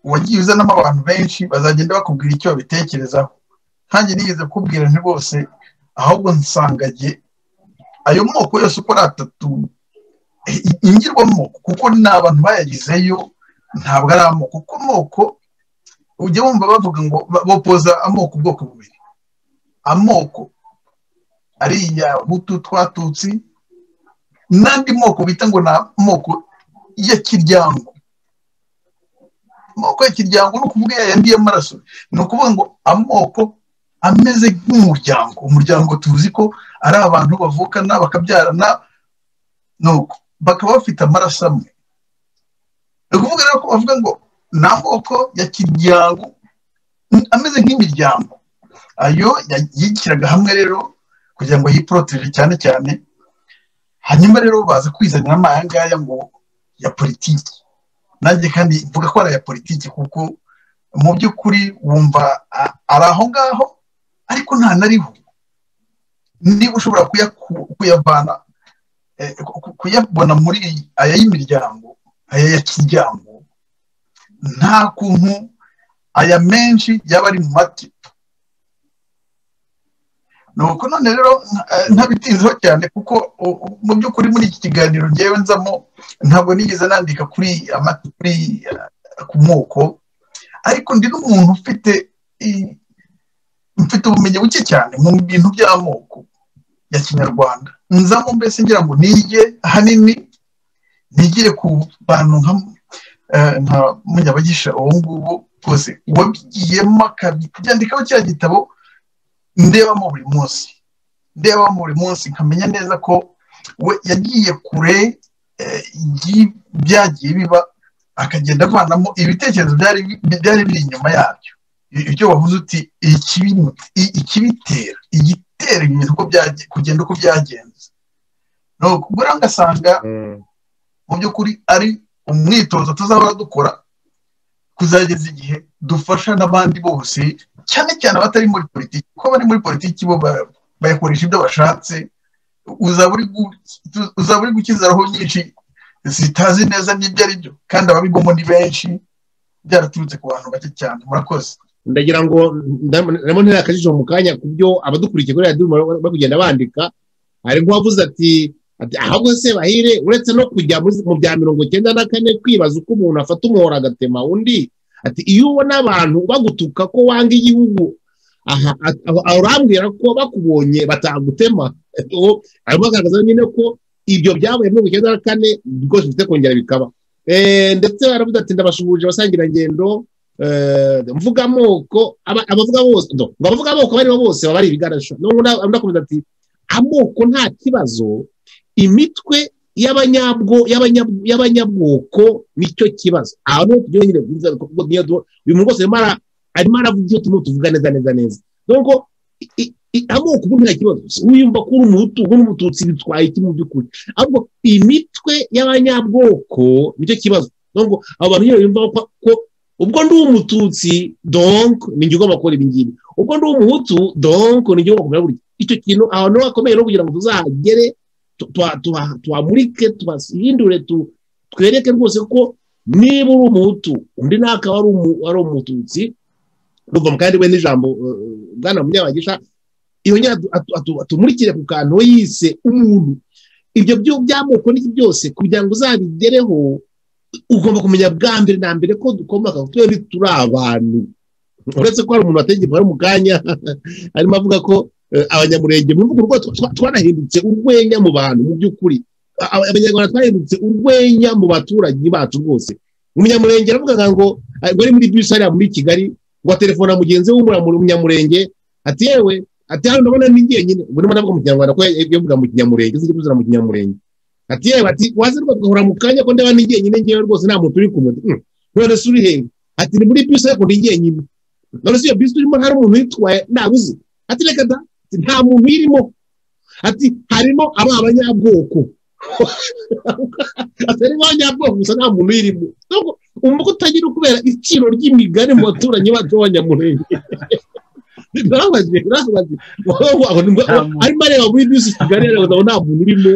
wagiye uzanamo abantu benshi bazagenda bakubwira icyo babitekerezaho ntange nigeze kubwira nti bose ahubwo nsangagiye ayo moko yose uko ari atatu ingirwamo kuko ni abantu bayagizeyo ntabwo ari amoko kuko amoko ujya wumva bavuga ngo bopoza amoko ubwoko bubiri amoko ariya butu twatutsi n'andi moko bita ngo ni amoko ya kiryango amoko ya kiryango ni ukuvuga yayandi y'amaraso ni ukuvuga ngo amoko ameze nk'umuryango umuryango tuzi ko ari abantu bavukana bakabyarana nuko bakaba bafite amaraso amwe ni ukuvuga rero ko bavuga ngo ni amoko ya kiryango ameze nk'imiryango ayo yigiraga hamwe rero kugira ngo yiporoteje cyane cyane hanyuma rero baza kwizaniramo aya ngaya ngo ya politiki nanjye kandi mvuga ko ari aya politiki kuko mu by'ukuri wumva ari aho ngaho ariko nta nariho niba ushobora kuyavana kuyabona muri aya y'imiryango aya ya kiryango nta kuntu aya menshi yaba ari mu makipe nuko none rero ntabitinzeho cyane kuko mu by'ukuri muri iki kiganiro ngewe nzamo ntabwo nigeze nandika kuri ku moko ariko ndi n'umuntu ufite mfite ubumenyi buke cyane mu bintu by'amoko ya kinyarwanda nzamo mbese ngira ngo nige ahanini nigire ku bantu nka munyabagisha uwo nguwo rwose wabigiyemo akabyandikaho cya gitabo ndebamo buri munsi ndebamo buri munsi nkamenya neza ko we yagiye kure byagiye biba akagenda avanamo ibitekerezo byari biri inyuma yabyo ibyo wavuze uti ikibitera igitera ibintu uko byagiye kugenda uko byagenze ni ukugura ngasanga mu by'ukuri ari umwitozo tuzahora dukora kuzageza igihe dufasha n'abandi bose cyane cyane abatari muri politiki kuko abari muri politiki bo bayakoresha ibyo bashatse uzaba uri gu- uzaba uri gukiza roho nyinshi zitazi neza n'ibyo ari byo kandi ababigwamo ni benshi byaraturutse ku bantu bake cyane murakoze ndagira ngo ndabona ntera akajisho mu kanya ku byo abadukurikiye kuri radiyo bar- bari kugenda bandika hari nk'uwavuze ati ati, ahubwo se bahire uretse no kujya mu- mu bya mirongo icyenda na kane kwibaza uko umuntu afata umuhoro agatema undi ati iyo ubona abantu bagutuka ko wanga igihugu aha at- aho- aho urambwira ko bakubonye batagutema ubu arimo agaragaza nyine ko ibyo byabaye mirongo icyenda na kane rwose bifite kongera bikaba Eh, ndetse baravuga ati ndabashuhuje abasangirangendo eh, mvuga amoko aba- abavuga bose no, ngo abavuga amoko bariho bose baba ari ibigarasho nubwo ndakomeza ati amoko nta kibazo imitwe y'abanyabwo y'abanyab- y'abanyabwoko nicyo kibazo aho niho tugiye nyine kuvuga ko- ko niyo du- uyu muntu rwose arimo ara- arimo aravuga ibyo turimo tuvuga neza neza neza donc i- i- amoko ubu nta kibazo wiyumva ko uri umuhutu ubu ni umututsi bitwaye iki mu by'ukuri ahubwo imitwe y'abanyabwoko nicyo kibazo donc abo bantu nyine bumva ko- ko ubwo ndi umututsi donc ninjye ugomba gukora ibi ngibi ubwo ndi umuhutu donc ninjye ugomba kumera gutya icyo kintu ahantu hakomeye no kugira ngo tuzahagere tu- tuha- tuha- tuhamurike tuhahindure tu- twereke rwose ko niba uri umuhutu undi n'akaba ari umu- ari umututsi urumva mu kandi we n'ijambo eh, bwana munyabagisha yongera atu- atu- atu- atumurikire ku kantu we yise umuntu ibyo byo by'amoko n'iki byose kugira ngo uzabigereho ugomba kumenya bwa mbere na mbere ko dukomoka ku twembi turi abantu uretse ko hari umuntu wategeka ari mu kanya arimo avuga ko eh, abanyamurenge mu mvugo rwose twa- twarahindutse urwenya mu bantu mu by'ukuri Aba- abanyarwanda twahindutse urwenya mu baturage bacu rwose umunyamurenge aravugaga ngo eh, ngo ari muri bisi hariya muri kigali ngo atelefona mugenzi we w'umunyamure- w'umunyamurenge ati yewe ati hano ndabona ni jyenyine ubwo ndimo ndavuga mu kinyarwanda ko yavuga mu kinyamurenge sinjye kuzura mu kinyamurenge ati yewe ati waze rwose ugahora mu kanya ko ndeba ni jyenyine ngewe rwose nta muntu uri kumwe Mm, none se uri hehe ati ni muri bisi ariko ndi jyenyine none se iyo bisi urimo nta n'umuntu uyitwaye ntabuze ati reka da ati, nta muntu uyirimo ati harimo aba abanyabwoko ati harimo abanyabwoko gusa nta muntu uyirimo Donc, umutwe utagira kubera iciro ry'imigani mu baturanyi bacu b'abanyamurenge birababaje birababaje Wowe aho ni- Nta muntu. arimo areba muri bisi kigali areba ngo nta muntu urimo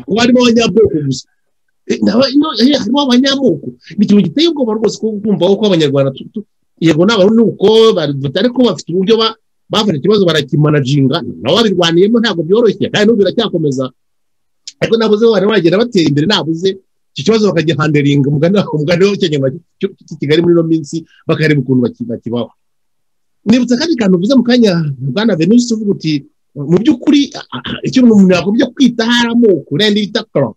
kuba harimo abanyabwoko gusa Eh, naba- no, eh, harimo abanyamoko ni ikintu giteye ubwoba rwose ko kumva ko abanyarwanda tu- tu- yego ni abantu nuko bari- ariko bafite uburyo ba- bafashe ikibazo barakimanajinga nabo babirwaniyemo ntabwo byoroshye kandi n'ubu biracyakomeza ariko nabuze bari bagenda batera imbere nabuze icyo kibazo bakagihamberinga umugani umugani wo cyanyuma kigali muri ino minsi bakareba ukuntu baki- bakibaho nibutse akandi kantu uvuze mu kanya bwana venus uvuga uti mu by'ukuri a- a- icyo umuntu yagombye kwita hari amoko renda bita karo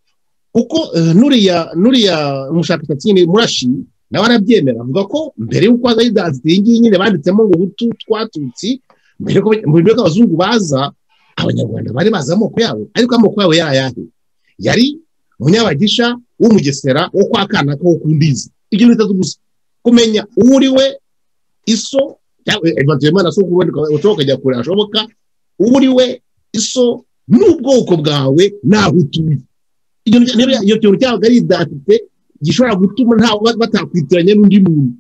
kuko eh, nuriya nuriya umushakashatsi nyine murashi nawe arabyemera avuga ko mbere y'uko haza idansi iyi ngiyi nyine banditsemo ngo ubutu twatutsi mbere ko mu bihe by'abazungu baza abanyarwanda bari bazi amoko yabo ariko amoko yabo yari ayahe yari umunyabagisha w'umugesera wo kwa kanaka wo ku ndizi ibyo bitatu gusa kumenya uwo uri we iso evantuellement na so kuboneka ushobora kujya kure hashoboka uwo uri we iso n'ubwoko bwawe n'aho utuye iyo niba- iyo kintu cyabaga ari identite gishobora gutuma nta batakwitiranya n'undi muntu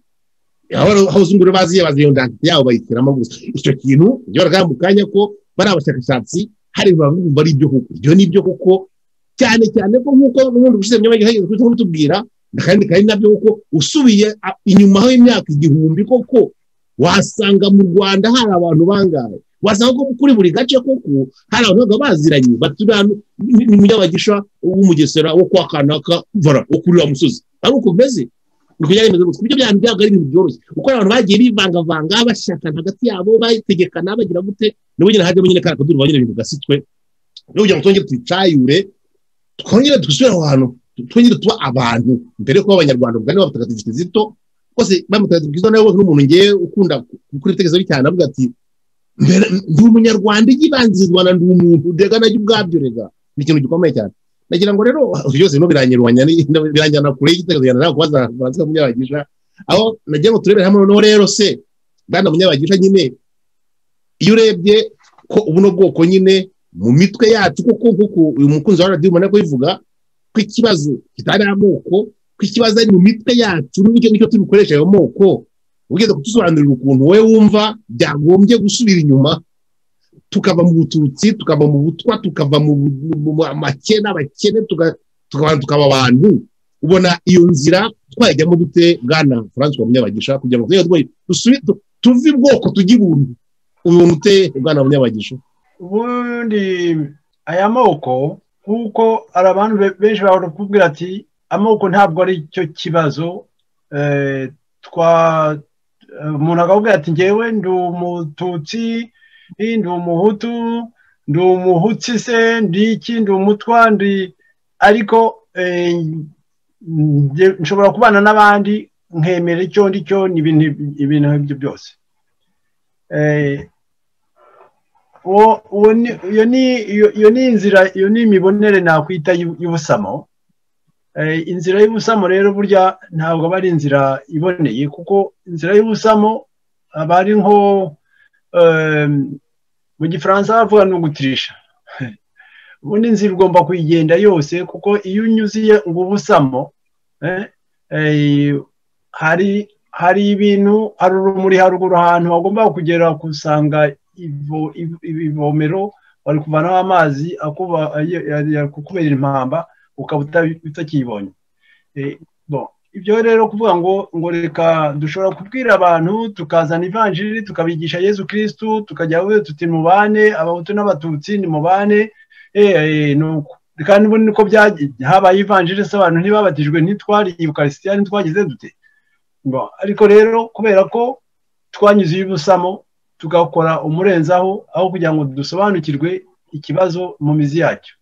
aho aho uzungu rero bazi bazi iyo ndangite yabo bayitiramo gusa icyo kintu byoroha mu kanya ko bari abashakashatsi hari bavuga ari ibyo koko ibyo ni ibyo koko cyane cyane ko nk'uko n'ubundi gushize mu myaka ihagije kuko tubwira kandi kandi nabyo kuko usubiye a- inyuma ho imyaka igihumbi koko wasanga mu Rwanda hari abantu bangahe wasanga ko kuri buri gace koko hari abantu baba baziranye baturana ni ni munyabagisha w'umugesera wo kwa kanaka vara wo kuri wa musozi ari uko bimeze ni ukugira remezo gusa ibyo byantu byabaga ari ibintu byoroshye kuko hari abantu bagiye bivangavanga bashakana hagati yabo bategekana bagira gute nibo nyine hajyamo nyine kariya kaduru nyine ibintu gasitwe niba kugira ngo twongere twicayure twongere dusubire aho hantu twongere tuba abantu mbere yo kuba abanyarwanda ubwo niba batagatifu kizito rwose bamutagatifu kizito nawe n'umuntu ngewe ukunda gukora ibitekerezo bye cyane avuga ati mbere ndi umunyarwanda igibanzirizwa na ndi umuntu rega najya ubwabyo rega ni ikintu gikomeye cyane nagira ngo rero byose bino biranyeruhanya ni- biranjyana kure y'igitekerezo cyanjye nawe kubaza francis munyabagisha aho nagira ngo turebere hamwe noneho rero se bwana munyabagisha nyine iyo urebye ko ubuno bwoko nyine mu mitwe yacu kuko kuko uyu mukunzi wa radiyo ubona ko bivuga ko ikibazo kitari amoko ko ikibazo ari mu mitwe yacu n'icyo nicyo turi bukoresha ayo moko ubwiza kutusobanurira ukuntu wowe wumva byagombye gusubira inyuma tukava mu bututsi tukava mu butwa tukava mu bu- mu mu- amakene abakene tuga- tukaba tukaba abantu ubona iyo nzira twajyamo dute bwana francois munyabagisha kugira ngo tujye duhura- dusubi- tu- tuve ubwoko tujye ibuntu ubuntu ute bwana munyabagisha ubundi aya moko nk'uko hari abantu be- benshi bahora kukubwira ati amoko ntabwo ari cyo kibazo eh, twa eh, umuntu akakubwira ati ngewe ndi umututsi eh, ndi umuhutu ndi umuhutsi se ndi iki ndi umutwa ndi ariko eh, nge- nshobora kubana n'abandi nkemera icyo ndi cyo ni ibintu ibintu ibyo byose Eh, uwo uwo ni iyo ni iyo iyo ni inzira iyo ni imibonere nakwita y'u- y'ubusamo Eh, inzira y'ubusamo rero burya ntabwo aba ari inzira iboneye kuko inzira y'ubusamo aba ari nko em, mu gifaransa bavuga ni uguturisha ubundi inzira ugomba kuyigenda yose kuko iyo unyuze ubwo busamo eh, eh, hari hari ibintu hari urumuri haruguru ahantu wagomba kugera kusanga ivo- iv- ibivomero bari kuvanaho amazi akuba- ay- ay- ay- kukubera impamba ukaba uta- utakibonye Eh, bon, ibyo rero kuvuga ngo ngo reka dushobora kubwira abantu tukazana ivanjiri tukabigisha yezu kirisitu tukajya aho tuti mubane abahutu n'abatutsi ni mubane eh, eh, ni uko reka n'ubundi niko byagenze habaye ivanjiri se abantu ntibabatijwe ntitwari ukarisitiya ntitwagize dute Bon, ariko rero kubera ko twanyuze iy'ubusamo tugakora umurenzaho aho kugira ngo dusobanukirwe ikibazo mu mizi yacyo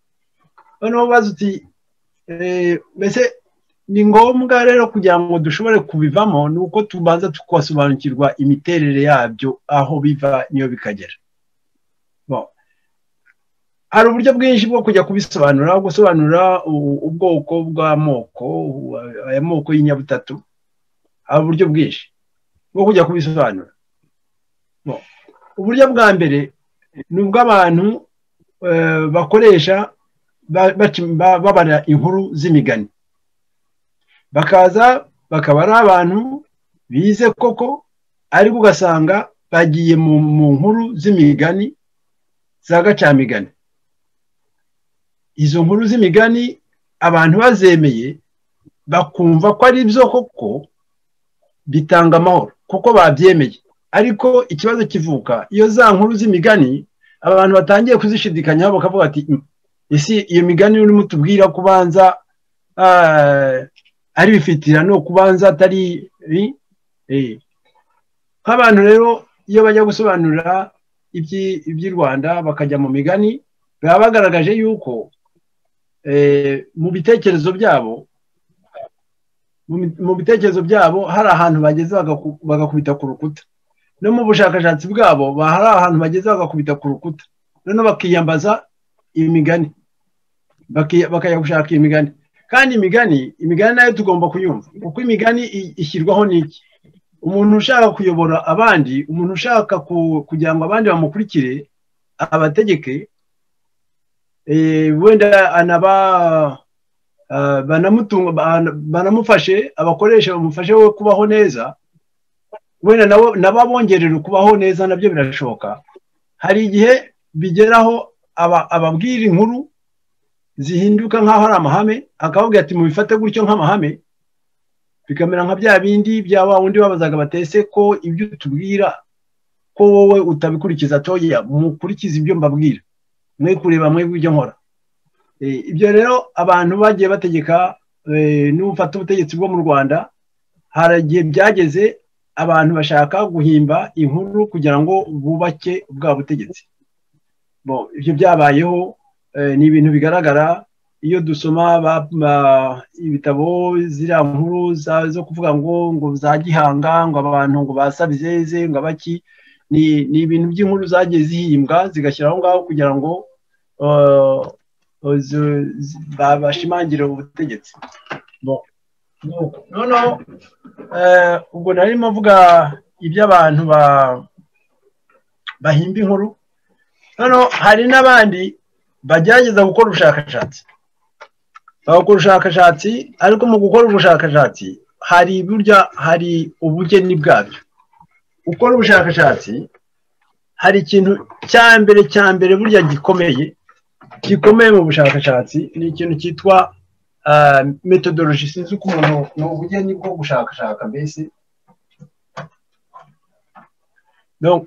noneho ubaza uti eh, mbese ni ngombwa rero kugira ngo dushobore kubivamo ni uko tubanza tukasobanukirwa imiterere yabyo aho biva niyo bikagera Bon. hari uburyo bwinshi bwo kujya kubisobanura gusobanura u- ubwoko bw'amoko u- aya moko y'inyabutatu hari uburyo bwinshi bwo kujya kubisobanura uburyo bwa mbere ni ubw'abantu eh, bakoresha ba- baci- ba- babara inkuru z'imigani bakaza bakaba ari abantu bize koko ariko ugasanga bagiye mu mu nkuru z'imigani za gacamigani izo nkuru z'imigani abantu bazemeye bakumva ko ari byo koko bitanga amahoro kuko babyemeye ariko ikibazo kivuka iyo za nkuru z'imigani abantu batangiye kuzishidikanyaho bakavuga ati "Mm, ese iyo migani urimo tubwira kubanza ah, ari bifitirano kubanza atari i- eh." nk'abantu rero iyo bajya gusobanura iby'i iby'i rwanda bakajya mu migani baba bagaragaje yuko eh, mu bitekerezo byabo mu mi- mu bitekerezo byabo hari ahantu bageze bagaku- bagakubita ku rukuta no mu bushakashatsi bwabo ba- hari ahantu bageze bagakubita ku rukuta noneho bakiyambaza imigani Baki- bakajya gushaka imigani kandi imigani imigani nayo tugomba kuyumva kuko imigani i- ishyirwaho n'iki umuntu ushaka kuyobora abandi umuntu ushaka ku- kugira ngo abandi bamukurikire abategeke eh, wenda anaba ah, banamutunga bana- banamufashe abakoresha bamufashe we kubaho neza wenda nabo n'ababongerera kubaho neza nabyo birashoboka hari igihe bigeraho aba- ababwira inkuru zihinduka nk'aho ari amahame akababwira ati mubifate gutyo nk'amahame bikamera nka bya bindi bya wa wundi babazaga batese ko ibyo utubwira ko wowe utabikurikiza toya mukurikize ibyo mbabwira mwe kureba mwe ibyo nkora Eh, ibyo rero abantu bagiye bategeka eh, n'ufata ubutegetsi bwo mu rwanda hari igihe byageze abantu bashaka guhimba inkuru kugira ngo bubake bwa butegetsi Bon, ibyo byabayeho eh, ni ibintu bigaragara iyo dusoma ba- ba- ibitabo ziriya nkuru za- zo kuvuga ngo ngo za gihanga ngo abantu ngo basabizeze ngo abaki ni, ni ibintu by'inkuru zagiye zihimbwa zigashyira aho ngaho kugira ngo eh, zo- zi- ba- bashimangire ubutegetsi Bon. noneho eh, ubwo narimo avuga iby'abantu ba- bahimba inkuru noneho hari n'abandi bagerageza gukora ubushakashatsi bagakora ubushakashatsi ariko mu gukora ubushakashatsi hari burya hari ubugeni bwabyo ukora ubushakashatsi hari ikintu cya mbere cya mbere burya gikomeye gikomeye mu bushakashatsi ni ikintu cyitwa metodoloji sinzi ukuntu ni ubugeni bwo gushakashaka mbese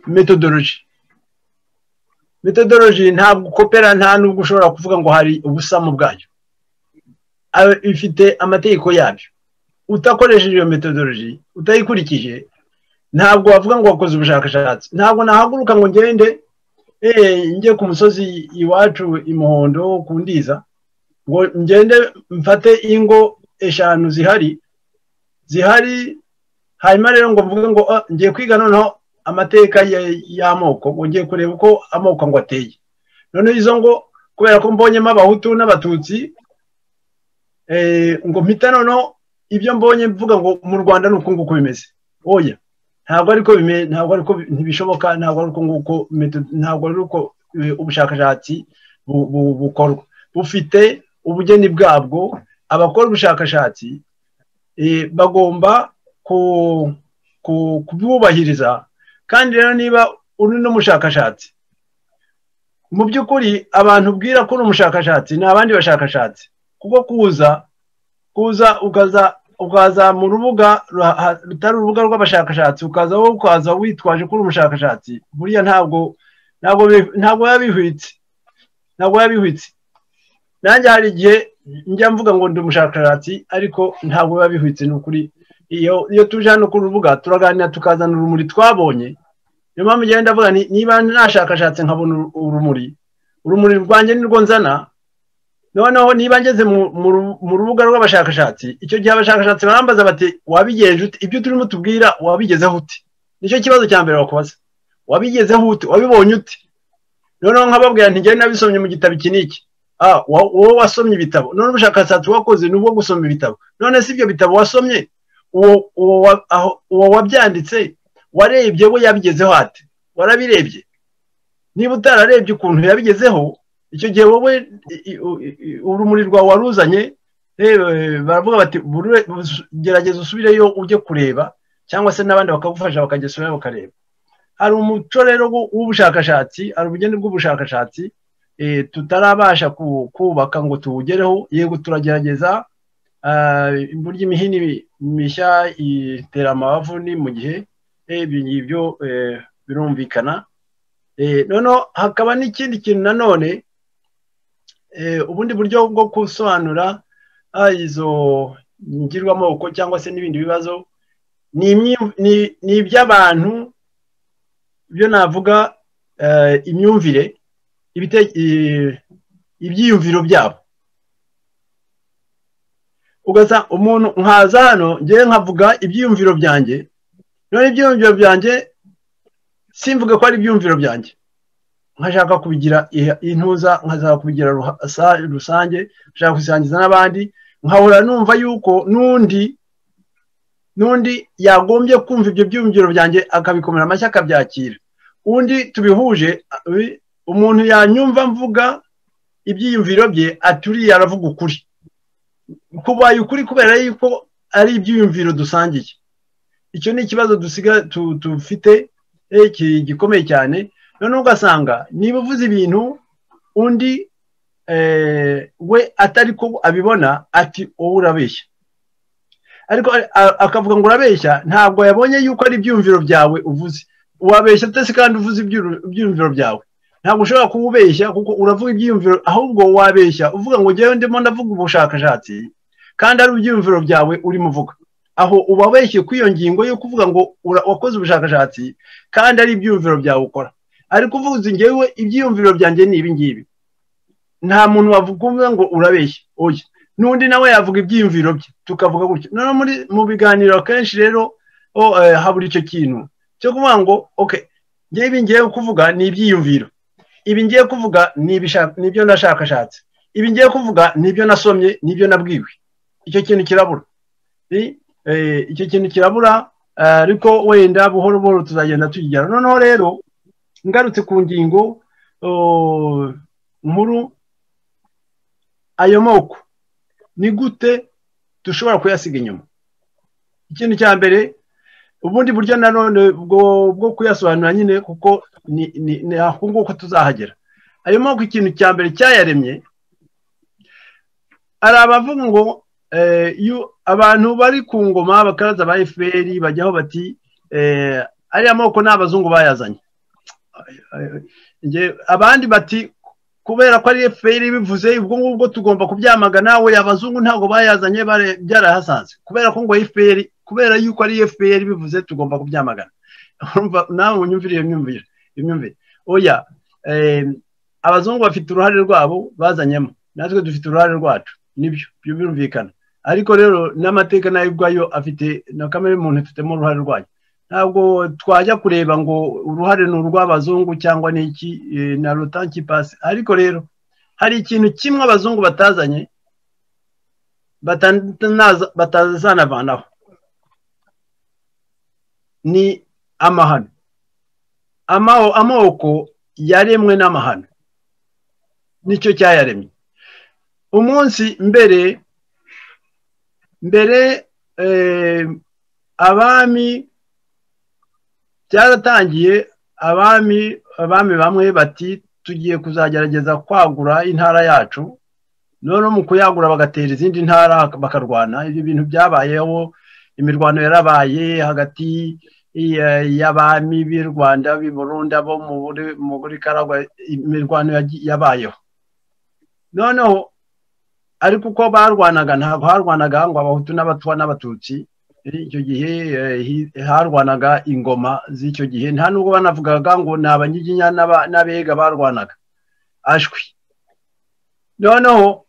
metodoloji metodoloji ntabwo ukopera nta n'ubwo ushobora kuvuga ngo hari ubusamu bwayo ifite amategeko yabyo utakoresheje iyo metodoloji utayikurikije ntabwo wavuga ngo wakoze ubushakashatsi ntabwo nahaguruka ngo ngende njye ku musozi iwacu imuhondo ku ndiza ngo ngende mfate ingo eshanu zihari zihari hanyuma rero ngo mvuge ngo ngiye kwiga noneho amateka y'amoko ngo ngiye kureba uko amoko ngo ateye noneho izo ngo kubera ko mbonyemo abahutu n'abatutsi ngo mpita noneho ibyo mbonye mvuga ngo mu rwanda ni uku nguku bimeze oya ntabwo ariko ntabwo ariko ntibishoboka ntabwo ari nguko ntabwo ari uko ubushakashatsi bukorwa bufite ubugeni bwabwo abakora ubushakashatsi bagomba kubwubahiriza kandi rero niba uri n'umushakashatsi mu by'ukuri abantu ubwira ko uri umushakashatsi ni abandi bashakashatsi kuko kuza kuza ukaza ukaza mu rubuga rutari urubuga rw'abashakashatsi ukaza wowe ukaza witwaje ko uri umushakashatsi buriya ntabwo ntabwo yabihwitse ntabwo yabihwitse nanjye hari igihe njya mvuga ngo ndi umushakashatsi ariko ntabwo yabihwitse ni ukuri iyo tuje hano ku rubuga turaganira tukazana urumuri twabonye niyo mpamvu ngenda ndavuga niba ntashakashatse nkabona urumuri urumuri rwanjye nirwo nzana noneho niba ngeze mu rubuga rw'abashakashatsi icyo gihe abashakashatsi barambaza bati wabigenje uti ibyo turimo tubwira wabigezeho uti nicyo kibazo cya mbere wakubaza wabigezeho uti wabibonye uti noneho nkababwira ntigende nabisomye mu gitabo iki n'iki wowe wasomye ibitabo none ubushakashatsi wakoze ni ubwo gusoma ibitabo none si ibyo bitabo wasomye uwo wabyanditse warebye we yabigezeho ati warabirebye niba utararebye ukuntu yabigezeho icyo gihe wowe urumuri rwawe waruzanye baravuga bati gerageza usubireyo ujye kureba cyangwa se n'abandi bakagufasha bakagesura bakareba hari umuco rero w'ubushakashatsi hari ubugeni bw'ubushakashatsi tutarabasha kubaka ngo tuwugereho yego turagerageza burya imihini mishya itera amabavu ni mu gihe ibyo birumvikana noneho hakaba n'ikindi kintu nanone ubundi buryo bwo gusobanura izo ngirwamoko cyangwa se n'ibindi bibazo ni iby'abantu byo navuga imyumvire ibyiyumviro byabo ugasa umuntu nkaza hano ngewe nkavuga ibyiyumviro byanjye none ibyiyumviro byanjye simvuge ko ari ibyumviro byanjye nkashaka kubigira intuza nkashaka kubigira rusange nkashaka kubisangiza n'abandi nkahora numva yuko n'undi n'undi yagombye kumva ibyo byumviro byanjye akabikomera amashyi akabyakira undi tubihuje umuntu yanyumva mvuga ibyiyumviro bye aturiye aravuga ukuri kubaye ukuri kubera yuko ari ibyiyumviro dusangiye icyo ni ikibazo dusiga dufite gikomeye cyane noneho ugasanga niba uvuze ibintu undi we atari ko abibona ati wowe urabeshya ariko akavuga ngo urabeshya ntabwo yabonye yuko ari ibyumviro byawe uvuze wabeshya utese kandi uvuze ibyumviro byawe ntabwo ushobora kuwubeshya kuko uravuga ibyiyumviro ahubwo wabeshya uvuga ngo ngewe ndimo ndavuga ubushakashatsi kandi ari ibyiyumviro byawe urimo uvuga aho ubabeshye kuri iyo ngingo yo kuvuga ngo wakoze ubushakashatsi kandi ari ibyiyumviro byawe ukora ariko uvuze ngewe ibyiyumviro byanjye ni ibi ngibi nta muntu wavuga ngo urabeshye oya n'undi nawe yavuga ibyiyumviro bye tukavuga gutyo noneho mu biganiro akenshi rero habura icyo kintu cyo kuvuga ngo oke ngewe ibi ngiye kuvuga ni ibyiyumviro ibi ngiye kuvuga ni ibyo nashakashatse ibi ngiye kuvuga ni ibyo nasomye ni ibyo nabwiwe icyo kintu kirabura icyo kintu kirabura ariko wenda buhoro buhoro tuzagenda tukigera noneho rero ngarutse ku ngingo nkuru ayo moko ni gute dushobora kuyasiga inyuma ikintu cya mbere ubundi buryo nanone bwo bwo kuyasobanura nyine kuko ni ni ni ako nguko tuzahagera ayo mpamvu ikintu cya mbere cyayaremye hari abavuga ngo eh, iyo- abantu bari ku ngoma bakaraza ba fpr bajyaho bati eh, ariya moko ni abazungu bayazanye Nge- abandi bati kubera ko ari fpr bivuze ubwo ngubwo tugomba kubyamagana we abazungu ntabwo bayazanye bare- byarahasanze kubera ko ngo fpr kubera yuko ari fpr bivuze tugomba kubyamagana Urumva, nawe unyumvire iyo myumvire iyo myumvire oya eh, abazungu bafite uruhare rwabo bazanyemo natwe dufite uruhare rwacu nibyo byo birumvikana ariko rero n'amateka nayo ubwayo afite na kamere muntu ifitemo uruhare rwayo ntabwo twajya kureba ngo uruhare ni urw'abazungu cyangwa ni iki eh, na rotanki pasi ariko rero hari ikintu kimwe abazungu batazanye batanaza- batazanavanaho ni amahano Amao- amoko yaremwe n'amahano nicyo cyayaremye umunsi mbere mbere eh, abami byaratangiye abami abami bamwe bati tugiye kuzagerageza kwagura intara yacu noneho mu kuyagura bagatera izindi ntara bakarwana ibi bintu byabayeho imirwano yarabaye hagati ya- y'abami b'i rwanda b'i burundi abo mu Buri- mu buri karagwa imirwano yagi- yabayeho noneho ariko uko barwanaga ntabwo harwanaga ngo abahutu n'abatwa n'abatutsi icyo gihe eh, hi- harwanaga ingoma z'icyo gihe nta nubwo banavugaga ngo ni abanyiginya n'aba- n'abega barwanaga ashwi noneho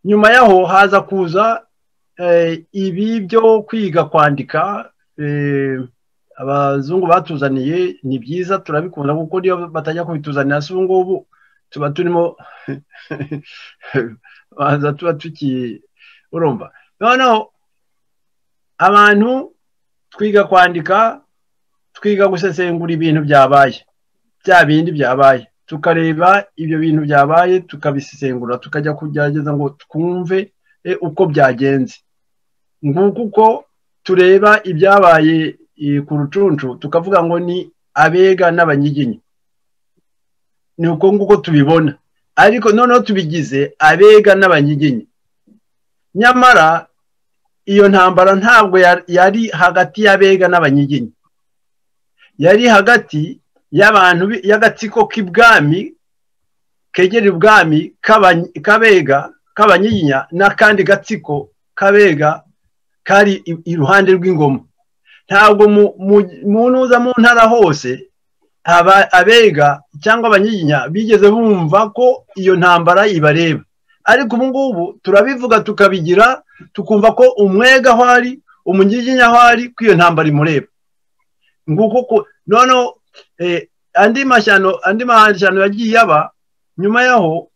nyuma yaho haza kuza eh, ibi byo kwiga kwandika eh, abazungu batuzaniye ni byiza turabikunda kuko niyo batajya kubituzanira si ubu ngubu tuba turimo baza tuba tuki urumva noneho abantu twiga kwandika twiga gusesengura ibintu byabaye bya bindi byabaye tukareba ibyo bintu byabaye tukabisesengura tukajya kugerageza ngo twumve eh, uko byagenze nguko uko tureba ibyabaye eh, ku rucuncu tukavuga ngo ni abega n'abanyiginya ni uko nguko tubibona ariko noneho tubigize abega n'abanyiginya nyamara iyo ntambara ntabwo yar- yari hagati y'abega n'abanyiginya yari hagati y'abantu bi- y'agatsiko k'ibwami kegera ibwami k'abanyi- k'abega k'abanyiginya n'akandi gatsiko k'abega kari i- iruhande rw'ingoma ntabwo mu- mu- mu ntuza mu ntara hose aba- abega cyangwa abanyiginya bigeze bumva ko iyo ntambara ibareba ariko ubu ngubu turabivuga tukabigira tukumva ko umwega aho ari umunyiginya aho ari ko iyo ntambara imureba nguko ko noneho eh, andi mashyano andi mahano yagiye aba nyuma yaho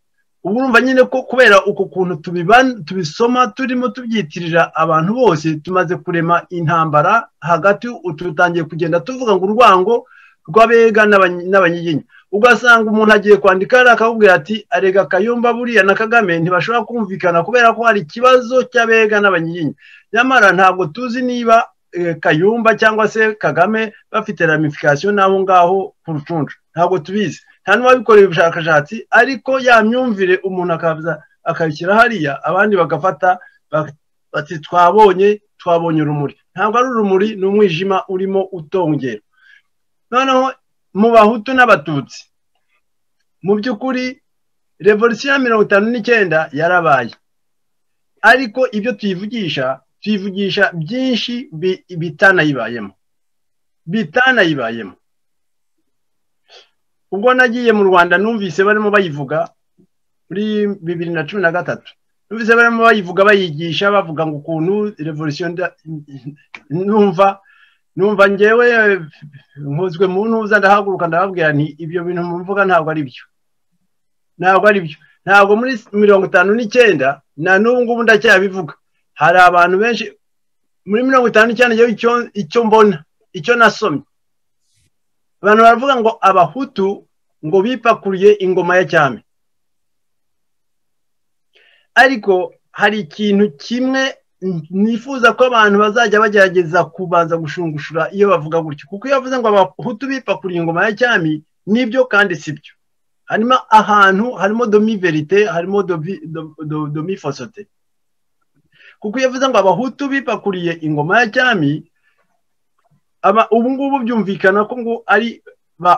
uba urumva nyine ko kubera uko kuntu tubiban- tubisoma turimo tubyitirira abantu bose tumaze kurema intambara hagati ubu dutangiye kugenda tuvuga ngo urwango rw'abega n'abanyi- n'abanyiginya ugasanga umuntu agiye kwandika hariya akakubwira ati arega kayumba buriya na kagame ntibashobora kumvikana kubera ko hari ikibazo cy'abega n'abanyiginya nyamara ntabwo tuzi niba eh, kayumba cyangwa se kagame bafite ramifikasiyo n'aho ngaho ku rucuncu ntabwo tubizi nta n'uwabikoreye ubushakashatsi ariko ya myumvire umuntu akaza akayishyira hariya abandi bagafata ba- bati twabonye twabonye urumuri ntabwo ari urumuri ni umwijima urimo utongera noneho mu bahutu n'abatutsi mu by'ukuri revolisiyo ya mirongo itanu n'icyenda yarabaye ariko ibyo tuyivugisha tuyivugisha byinshi bi- bitanayibayemo bitanayibayemo ubwo nagiye mu rwanda numvise barimo bayivuga muri bibiri na cumi na gatatu numvise barimo bayivuga bayigisha bavuga ngo ukuntu revolisiyo nda- numva numva ngewe nkuzwe mu ntuza ndahaguruka ndababwira nti ibyo bintu mvuga ntabwo ari byo ntabwo ari byo ntabwo muri mirongo itanu n'icyenda na n'ubu ngubu ndacyabivuga hari abantu benshi muri mirongo itanu n'icyenda ngewe icyo icyo mbona icyo nasomye abantu baravuga ngo abahutu ngo bipakuriye ingoma ya cyami ariko hari ikintu kimwe nifuza ko abantu bazajya bagerageza kubanza gushungushura iyo bavuga gutyo kuko iyo bavuze ngo abahutu bipakuriye ingoma ya cyami nibyo kandi sibyo harimo ahantu harimo domi verite harimo domi fosote kuko iyo bavuze ngo abahutu bipakuriye ingoma ya cyami ubu ngubu byumvikana ko ngo ari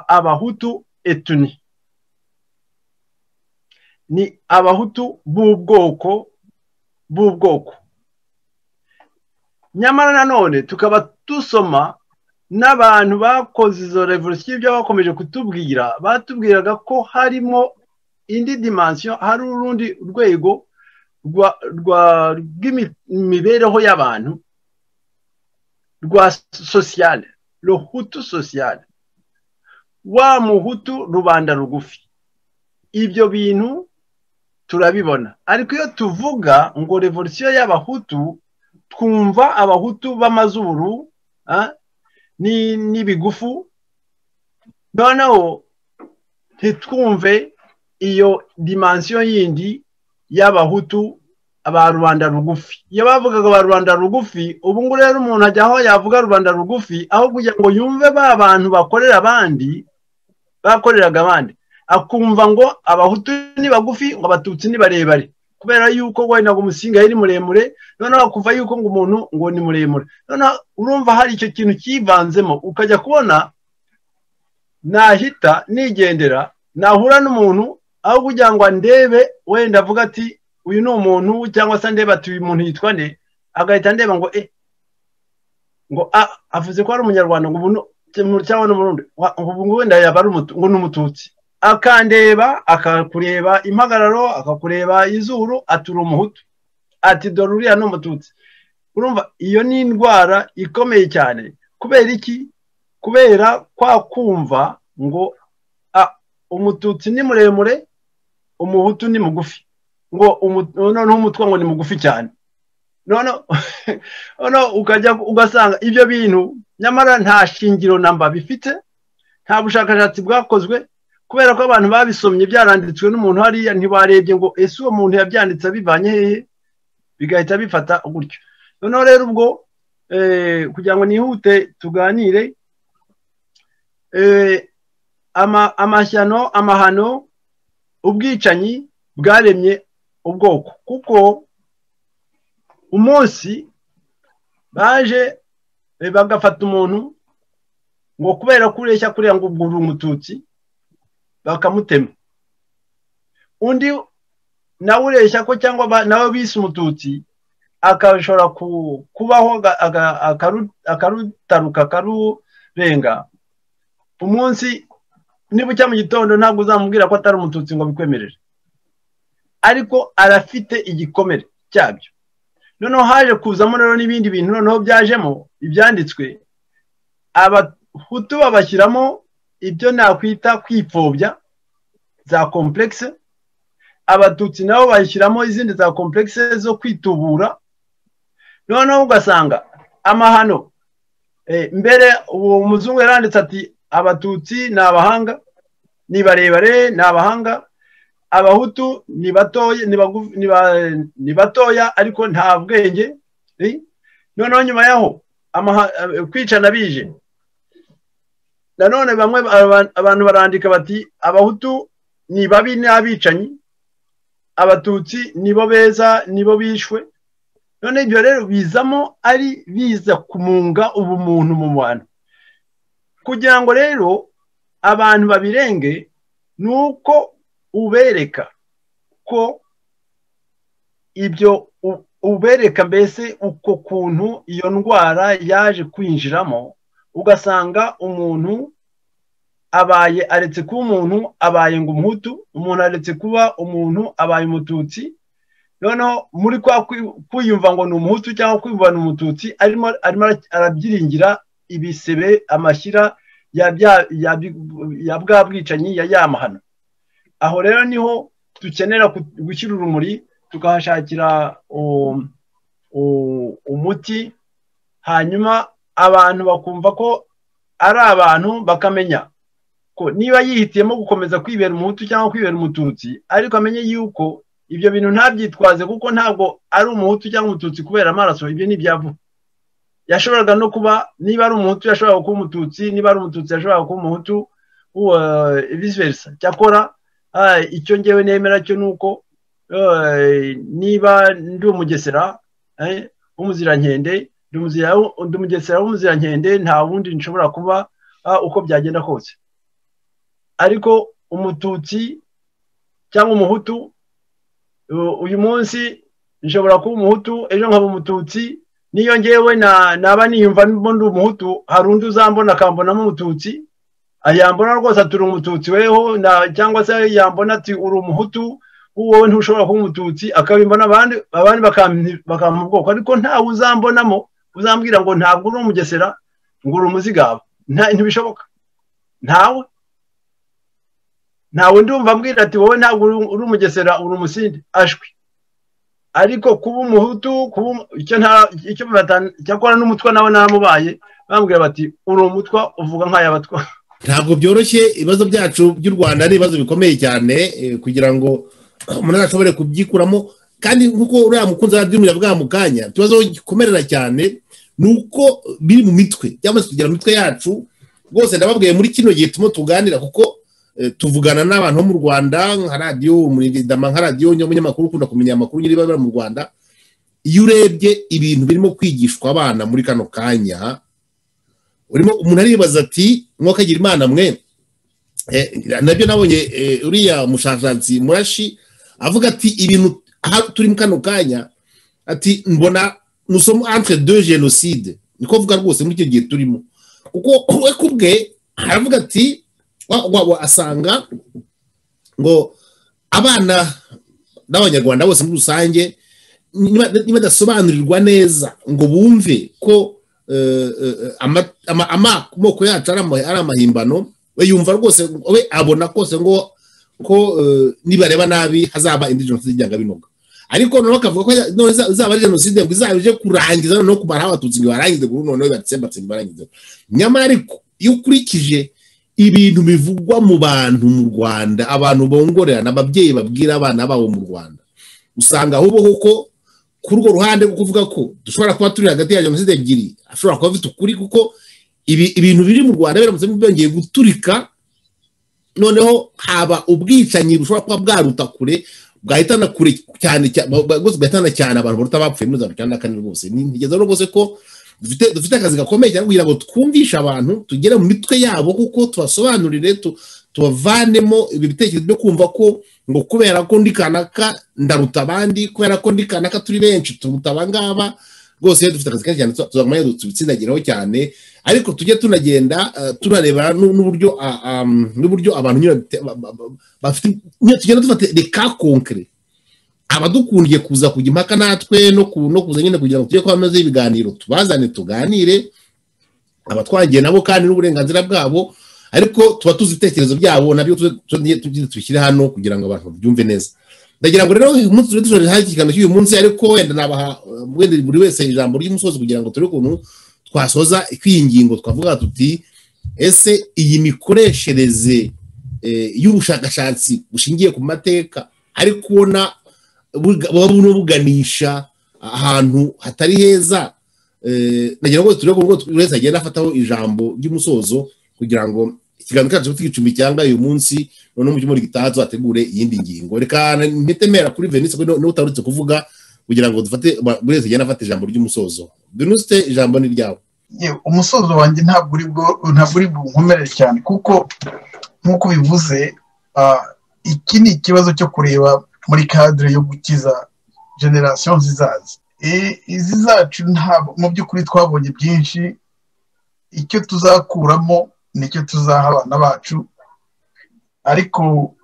abahutu etuni ni abahutu b'ubwoko b'ubwoko nyamara nanone tukaba dusoma n'abantu bakoze izo revolisiyo ibyo bakomeje kutubwira batubwiraga ko harimo indi dimansiyo hari urundi rwego rw'imibereho y'abantu rwa sosiyale ruhutu sosiyale wa muhutu rubanda rugufi ibyo bintu turabibona ariko iyo tuvuga ngo revolisiyo y'abahutu twumva abahutu b'amazuru n'ibigufu noneho ntitwumve iyo dimansiyo yindi y'abahutu ba rubanda rugufi iyo bavugaga ba rubanda rugufi ubu ngubu rero umuntu ajya aho yavuga rubanda rugufi aho kugira ngo yumve ba bantu bakorera abandi bakoreraga abandi akumva ngo abahutu ni bagufi ngo abatutsi ni barebare kubera yuko wenda ngo umusinga yari muremure noneho akuva yuko ngo umuntu ngo ni muremure noneho urumva hari icyo kintu cyivanzemo ukajya kubona nahita nigendera nahura n'umuntu aho kugira ngo ndebe wenda avuga ati uyu ni umuntu cyangwa se ndeba ati uyu muntu yitwa nde agahita ndeba ngo e ngo a avuze ko ari umunyarwanda ngo umuntu cyangwa n'umurundi ngo wenda yaba ari ngo ni umututsi akandeba akakureba impagararo akakureba izuru atura umuhutu ati dore uriya ni umututsi urumva iyo ni indwara ikomeye cyane kubera iki kubera kwa kumva ngo umututsi ni muremure umuhutu ni mugufi ngo noneho umutwe ngo ni mugufi cyane noneho ukajya ugasanga ibyo bintu nyamara nta shingiro namba bifite nta bushakashatsi bwakozwe kubera ko abantu babisomye byaranditswe n'umuntu hariya ntibarebye ngo ese uwo muntu yabyanditse abivanye hehe bigahita bifata gutyo noneho rero ubwo kugira ngo nihute tuganire amashyano amahano ubwicanyi bwaremye ubwoko kuko umunsi baje bagafata umuntu ngo kubera ko ureshya kuriya ngo ubwo uri umututsi bakamutema undi nawe ureshya ko cyangwa nawe bise umututsi akashobora kubaho akarutaruka akarurenga umunsi niba ucya mu gitondo ntabwo uzamubwira ko atari umututsi ngo bikwemerere ariko arafite igikomere cyabyo noneho haje kuzamo rero n'ibindi bintu noneho byajemo ibyanditswe abahutu babashyiramo ibyo nakwita kwipfobya za komplekse abatutsi nabo bayishyiramo izindi za komplekse zo kwitubura noneho ugasanga amahano mbere uwo muzungu yaranditse ati abatutsi ni abahanga ni barebare ni abahanga abahutu ni batoya ariko nta bwenge noneho nyuma yaho kwicana bije nanone bamwe abantu barandika bati abahutu ni babi n'abicanyi abatutsi nibo beza nibo bishwe none ibyo rero bizamo ari biza kumunga ubumuntu mu bantu kugira ngo rero abantu babirenge ni uko ubereka ko ibyo ubereka mbese uko kuntu iyo ndwara yaje kwinjiramo ugasanga umuntu abaye aretse kuba umuntu abaye ngo umuhutu umuntu aretse kuba umuntu abaye umututsi noneho muri kwa kwiyumva ngo ni umuhutu cyangwa kwiyumva ni umututsi arimo arabyiringira ibisebe amashyira ya bwa bwicanyi ya yamahano aho rero niho dukenera gushyira urumuri tukahashakira umuti hanyuma abantu bakumva ko ari abantu bakamenya ko niba yihitiyemo gukomeza kwibera umuhutu cyangwa kwibera umututsi ariko amenye yuko ibyo bintu ntabyitwaze kuko ntabwo ari umuhutu cyangwa umututsi kubera amaraso ibyo ni ibyavuga yashoboraga no kuba niba ari umuhutu yashoboraga kuba umututsi niba ari umututsi yashoboraga kuba umuhutu vice versa cyakora icyo ngewe nemera cyo ni uko niba ndi umugesera w'umuzirankwende ndi umugesera w'umuzirankwende nta wundi nshobora kuba uko byagenda kose ariko umututsi cyangwa umuhutu uyu munsi nshobora kuba umuhutu ejo nkaba umututsi niyo ngewe naba niyumva ndi umuhutu hari undi uzambona akambonamo umututsi yambona rwose ati uri umututsi weho cyangwa se yambona ati uri umuhutu wowe ntushobora kuba umututsi akabimbona abandi abandi bakamuha ubwoko ariko ntawe uzambonamo uzambwira ngo ntabwo uri umugesera ngo uri umuzigaba ntibishoboka ntawe ntawe ndumva ambwira ati wowe ntabwo uri umugesera uri umusindi ashwi ariko kuba umuhutu icyo cyakora n'umutwe nawe naramubaye bambwira bati uri umutwa uvuga nk'ayabatwa ntabwo byoroshye ibibazo byacu by'u rwanda ni ibibazo bikomeye cyane kugira ngo umuntu ashobore kubyikuramo kandi nk'uko uriya mukunzi arabyumvira bwa mu kanya ikibazo gikomerera cyane ni uko biri mu mitwe cyangwa se kugira mu mitwe yacu rwose ndababwiye muri kino gihe turimo tuganira kuko tuvugana n'abantu bo mu rwanda nka radiyo umuridama nka radiyo umunyamakuru ukunda kumenya amakuru nyiri baba mu rwanda iyo urebye ibintu birimo kwigishwa abana muri kano kanya urimo umuntu aribaza ati mwakagira imana mwe nabyo nabonye uriya mushakashatsi murashi avuga ati ibintu aha turi mu kano kanya ati mbona nusomo entre deux jenoside niko avuga rwose muri icyo gihe turimo kuko we ku bwe aravuga ati waba asanga ngo abana n'abanyarwanda bose muri rusange nibadasobanurirwa neza ngo bumve ko amoko yacu ari amahimbano we yumva rwose we abona kose ngo ko nibareba nabi hazaba indi jenoside ijyanga binoga ariko noneho akavuga ko izaba ari jenoside ngo izaba ije kurangiza noneho kumara abatutsi ngo barangize ngo noneho batsembatse ngo barangize nyamara ariko iyo ukurikije ibintu bivugwa mu bantu mu rwanda abantu bongorerana ababyeyi babwira abana babo mu rwanda usanga ahubwo kuko kuri urwo ruhande rwo kuvuga ko dushobora kuba turi hagati ya jenoside ebyiri ashobora kuba afite ukuri kuko ibintu biri mu rwanda biramutse byongeye guturika noneho haba ubwicanyi bushobora kuba bwaruta kure bwahitana kure cyane bwahitana cyane abantu baruta bapfuye muri za mirongo na kane rwose ntigeze rwose ko dufite akazi gakomeye cyane kugira ngo twumvishe abantu tugere mu mitwe yabo kuko tubasobanurire tubavanemo ibi bitekerezo byo kumva ko ngo kubera ko ndi kanaka ndaruta abandi kubera ko ndi kanaka turi benshi turuta abangaba rwose dufite akazi kenshi cyane tuzamaya tubitsindagiraho cyane ariko tujye tunagenda tunareba n'uburyo n'uburyo abantu bafite tugenda dufata reka konkere abadukundiye kuza kujya impaka natwe no kuza nyine kugira ngo tujye kuba bameze ibiganiro tubazane tuganire abatwangiye nabo kandi n'uburenganzira bwabo ariko tuba tuzi ibitekerezo byabo nabyo tubishyire hano kugira ngo abantu babyumve neza ndagira ngo rero uyu munsi tujye dushobora hafi ikiganiro cy'uyu munsi ariko wenda nabaha buri wese ijambo ry'umusozi kugira ngo turebe ukuntu twasoza iyi ngingo twavuga tuti ese iyi mikoreshereze y'ubushakashatsi bushingiye ku mateka ari kubona buba buganisha ahantu hatari heza ndagira ngo turebe ukuntu buri wese agenda afataho ijambo ry'umusozo kugira ngo ikiganiro cyacu cy'igicumbi cyangwa uyu munsi noneho mu cyumweru gitaha tuzategure iyindi ngingo reka mera kuri venise niba utarutse kuvuga kugira ngo dufate buri wese agenda afata ijambo ry'umusozo venise ijambo ni ryawe umusozo wanjye ntabwo uri bunkomere cyane kuko nk'uko bivuze iki ni ikibazo cyo kureba muri kadire yo gukiza generasiyo zizaza izi zacu ntabwo mu by'ukuri twabonye byinshi icyo tuzakuramo nicyo tuzaha abana bacu ariko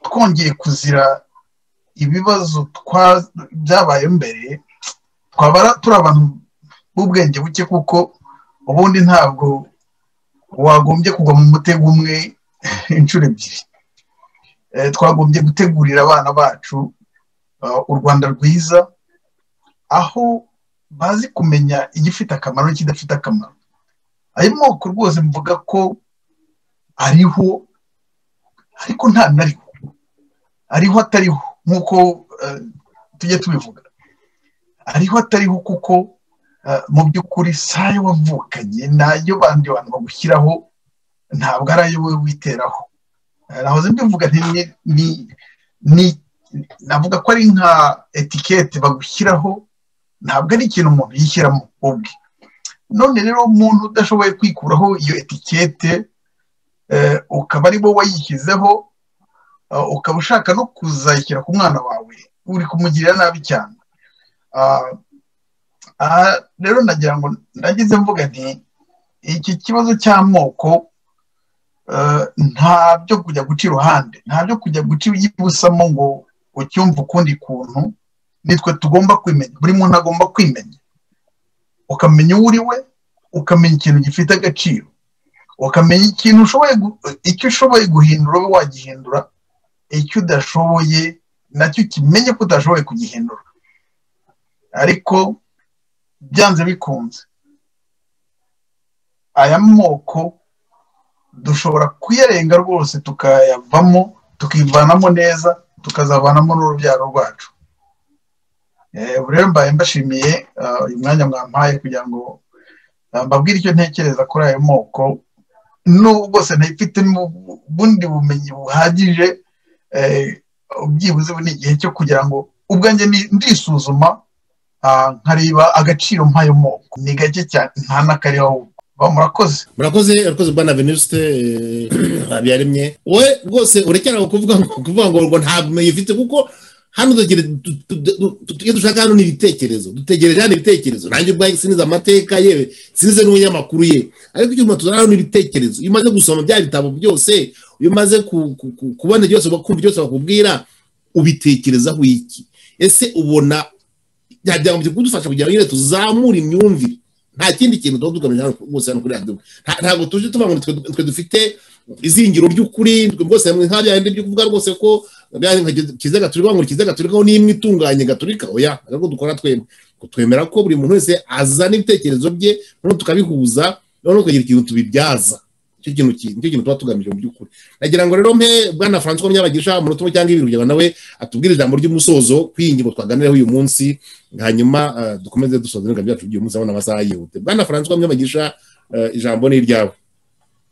twongeye kuzira ibibazo byabaye mbere twaba turi abantu b'ubwenge buke kuko ubundi ntabwo wagombye kugwa mu mutego umwe inshuro ebyiri twagombye gutegurira abana bacu u rwanda rwiza aho bazi kumenya igifite akamaro n'ikidafite akamaro ayo moko rwose mvuga ko ariho ariko nta nariho ariho atariho nk'uko eh, tujya tubivuga hariho atariho kuko eh, mu by'ukuri sayo wavukanye nayo bandi bantu bagushyiraho ntabwo ari ayo wowe witeraho Eh, nahoze mbivuga nti ni- ni- ni- navuga ko ari nka etikete bagushyiraho ntabwo ari ikintu umuntu yishyiramo ubwe none rero umuntu udashoboye kwikuraho iyo etikete eh, ukaba ari wowe wayishyizeho eh, ukaba ushaka no kuzayishyira ku mwana wawe uri kumugirira nabi cyane Ah, aha rero nagira ngo ndagize mvuga nti iki kibazo cy'amoko eh, nta byo kujya guca iruhande nta byo kujya guca ibusamo ngo ucyumve ukundi kuntu nitwe tugomba kwimenya buri muntu agomba kwimenya ukamenya uwo uri we ukamenya ikintu gifite agaciro ukamenya ikintu ushoboye gu- icyo ushoboye guhindura ube wagihindura icyo udashoboye nacyo kimenye ko udashoboye kugihindura ariko byanze bikunze aya moko dushobora kuyarenga rwose tukayavamo tukivanamo neza tukazavanamo n'urubyaro rwacu Eh, ubu rero mbaye mbashimiye ah, uyu mwanya mwampaye kugira ngo ah, mbabwire icyo ntekereza kuri ayo moko n'ubu rwose ntayifitemo ubundi bumenyi buhagije eh, byibuze ubu ni igihe cyo kugira ngo ubwanjye ni- ndisuzuma ah, nkareba agaciro mpayo moko ni gake cyane nta n'akariho ba murakoze murakoze murakoze bwana venuste eh, habiyaremye we rwose urekera kuvuga ngo kuvuga ngo ngo nta bumenyi ufite kuko hano dukire tu- tu- tu- tu- iyo dushaka hano ni ibitekerezo dutegereje hano ibitekerezo nanjye ubwaye sinize amateka yewe sinize n'umunyamakuru ye ariko icyo tuzana hano ni ibitekerezo iyo umaze gusoma bya bitabo byose iyo umaze ku- ku- ku- kubona byose kumva byose bakubwira ubitekerezaho iki ese ubona byajya kudufasha kugira ngo nyine tuzamure imyumvire nta kindi kintu tuba tugamije hano rwose hano kuri radiyo Nta- ntabwo tuje tuvuga ngo twe- twe dufite izingiro ry'ukuri twe rwose hamwe nka byahindi byo kuvuga rwose ko byari nka kiza gaturika ngo kiza gaturikaho n'imwe itunganye gaturika oya ntabwo dukora twebwe twemera ko buri muntu wese azana ibitekerezo bye noneho tukabihuza noneho tukagira ikintu tubibyaza icyo kintu ki- nicyo kintu tuba tugamije mu by'ukuri nagira ngo rero mpe bwana francois munyabagisha umunota umwe cyangwa ibiri kugira ngo nawe atubwire ijambo ry'umusozo ku iyi ngingo twaganiraho uyu munsi hanyuma eh, dukomeze dusoza ibiganiro byacu by'uyu munsi abona amasaha yihuta bwana francois munyabagisha eh, ijambo ni iryawe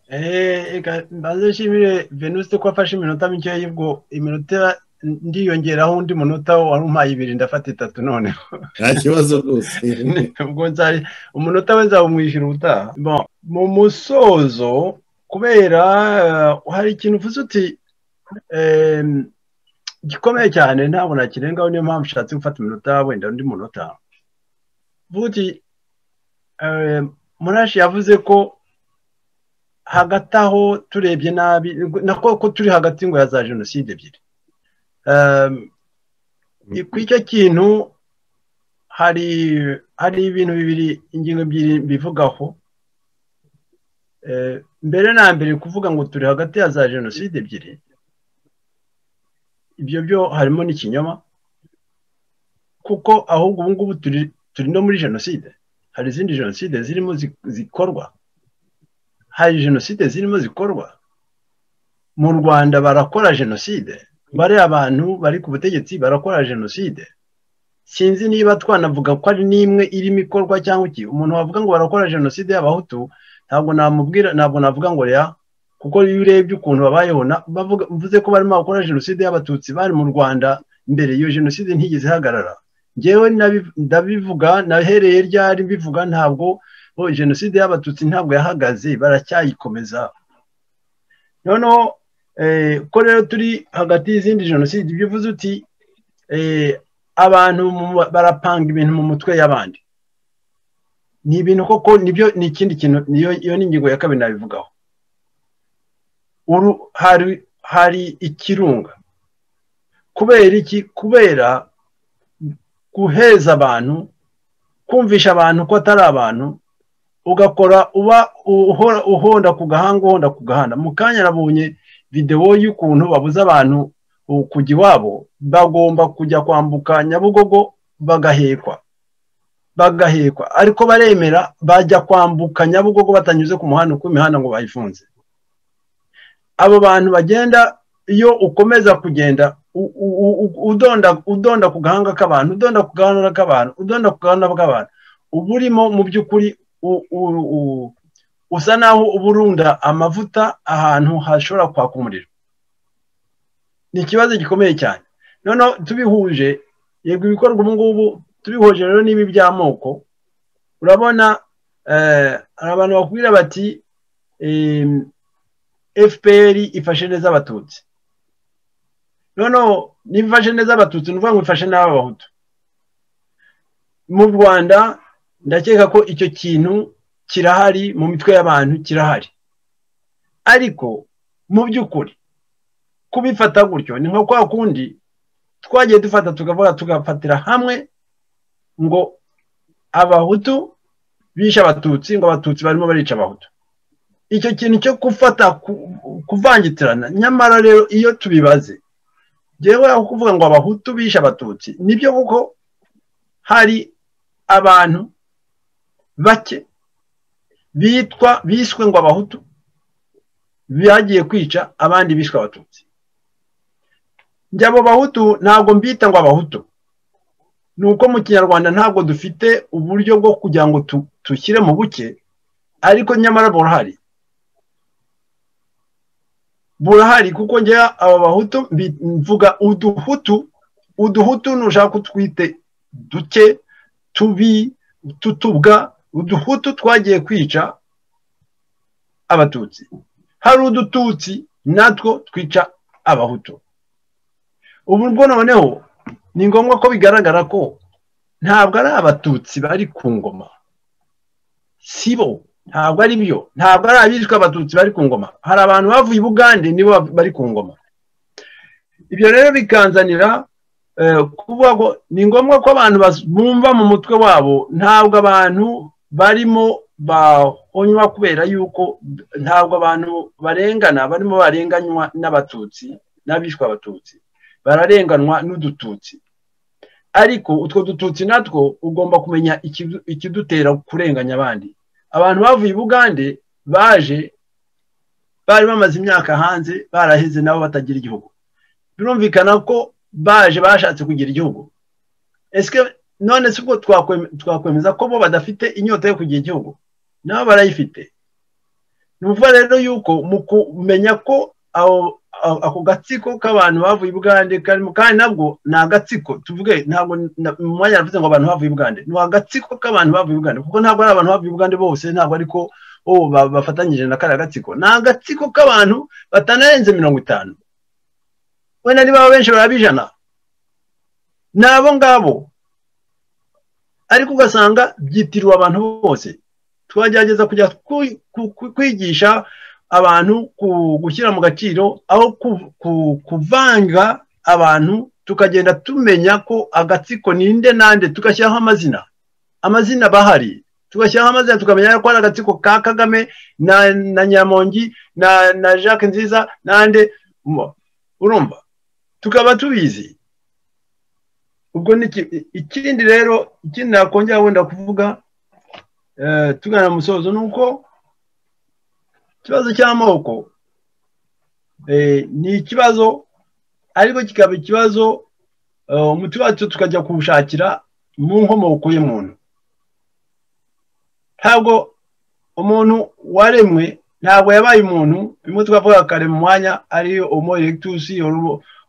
Eh, eka mbanze nshimire venuste ko afashe iminota mikeya y'ubwo iminota ndiyongeraho undi munota wari umpaye ibiri ndafata itatu none nta kibazo rwose ubwo nzari umunota we nzawumwishyura ubutaha Bon, mu musozo kubera eh, hari ikintu uvuze uti em, gikomeye cyane ntabwo nakirengaho niyo mpamvu ushatse gufata iminota wenda undi munota uvuga uti em, murashi yavuze ko hagati aho turebye nabi nako ko turi hagati ngo ya za jenoside ebyiri Em, ku icyo kintu hari hari ibintu bibiri ingingo ebyiri bivugaho Eh, mbere na mbere kuvuga ngo turi hagati ya za jenoside ebyiri ibyo byo harimo n'ikinyoma kuko ahubwo ubu ngubu turi turi no muri jenoside hari izindi jenoside zirimo zi- zikorwa hari jenoside zirimo zikorwa mu rwanda barakora jenoside bari abantu bari ku butegetsi barakora jenoside sinzi niba twanavuga ko ari n'imwe irimo ikorwa cyangwa iki umuntu wavuga ngo barakora jenoside y'abahutu ntabwo namubwira ntabwo navuga ngo ya kuko iyo urebye ukuntu babayeho na- bavuga- mvuze ko barimo bakora jenoside y'abatutsi bari mu rwanda mbere iyo jenoside ntigeze ihagarara ngewe nabi- ndabivuga nahereye ryari mbivuga ntabwo bo jenoside y'abatutsi ntabwo yahagaze baracyayikomeza noneho eh, ko rero turi hagati y'izindi jenoside ibyo uvuze uti eh, abantu mu- barapanga ibintu mu mutwe y'abandi ni ibintu koko nibyo ni ikindi kintu niyo iyo ni ingingo ya kabiri nabivugaho Uru- hari hari ikirunga kubera iki kubera guheza abantu kumvisha abantu ko atari abantu ugakora uba uhora uhonda ku gahanga uhonda ku gahanda mu kanya nabonye videwo y'ukuntu babuza abantu ubu kujya iwabo bagomba kujya kwambuka nyabugogo bagahekwa bagahekwa ariko baremera bajya kwambuka nyabugogo batanyuze ku muhanda kuko imihanda ngo bayifunze abo bantu bagenda iyo ukomeza kugenda u- u- u- udonda udonda ku gahanga k'abantu udonda ku gahanga k'abantu udonda ku gahanga k'abantu uba urimo mu by'ukuri u- u- u- usa naho uba urunda amavuta ahantu hashobora kwaka umuriro ni ikibazo gikomeye cyane noneho tubihuje yego ibikorwa ubu ngubu tubihuje rero n'ibi by'amoko urabona eh, hari abantu bakubwira bati em, fpr ifashe neza abatutsi noneho niba ifashe neza abatutsi ni ukuvuga ngo ifashe n'abahutu mu rwanda ndakeka ko icyo kintu kirahari mu mitwe y'abantu kirahari ariko mu by'ukuri kubifata gutyo ni nka kwa kundi twagiye dufata tukavuga tugafatira hamwe ngo abahutu bishe abatutsi ngo abatutsi barimo barica abahutu icyo kintu cyo gufata kuvangitirana nyamara rero iyo tubibaze yewe aho kuvuga ngo abahutu bishe abatutsi nibyo kuko hari abantu bake bitwa biswe ngo abahutu bagiye kwica abandi bishwe abatutsi njye abo bahutu ntabwo mbita ngo abahutu ni uko mu kinyarwanda ntabwo dufite uburyo bwo kugira ngo tu- dushyire mu buke ariko nyamara burahari burahari kuko njye aba bahutu mbi- mvuga uduhutu uduhutu nushaka kutwite duke tubi tutubwa uduhutu twagiye kwica abatutsi hari udututsi natwo twica abahutu ubu bwo noneho ni ngombwa ko bigaragara ko ntabwo ari abatutsi bari ku ngoma sibo ntabwo ari byo ntabwo ari abishwe abatutsi bari ku ngoma hari abantu bavuye i bugande nibo bari ku ngoma ibyo rero bikanzanira eh, kuvuga ko ni ngombwa ko abantu bas- bumva mu mutwe wabo ntabwo abantu barimo bahonywa kubera yuko ntabwo abantu barengana barimo barenganywa n'abatutsi n'abishwe abatutsi bararenganwa n'udututsi ariko utwo dututsi natwo ugomba kumenya ikidu- ikidutera kurenganya abandi abantu bavuye i bugande baje bari bamaze imyaka hanze baraheze nabo batagira igihugu birumvikana ko baje bashatse kugira igihugu ese none si ubwo twakwem- twakwemeza ko bo badafite inyota yo kugira igihugu nabo barayifite ni ukuvuga rero yuko mu kumenya ko abo- a- ako gatsiko k'abantu bavuye i bugande karimo kandi nabwo ni agatsiko tuvuge ntabwo na- mu mwanya navuze ngo abantu bavuye i bugande ni agatsiko k'abantu bavuye i bugande kuko ntabwo ari abantu bavuye i bugande bose ntabwo ariko oh, ba- bafatanyije na kariya gatsiko ni agatsiko k'abantu batanarenze mirongo itanu wenda niba benshi baraba ijana ni abo ngabo ariko ugasanga byitiriwe abantu bose twagerageza kujya ku- ku- ku- kwigisha abantu ku- gushyira mu gaciro aho ku- ku- kuvanga abantu tukagenda tumenya ko agatsiko ninde nande tugashyiraho amazina amazina bahari tugashyiraho amazina tukamenya ko ari agatsiko ka kagame na, na nyamongi na, na jacques nziza nande Umva, urumva tukaba tubizi ubwo ni iki- ikindi rero ikindi nakongera wenda kuvuga eh, tugana mu musozo ni uko ikibazo cy'amoko eh, ni ikibazo ariko kikaba ikibazo eh, umuti wacu tukajya kuwushakira mu nkomoko y'umuntu ntabwo umuntu waremwe ntabwo yabaye umuntu bimwe twavuga kare mu mwanya ariyo homo erectus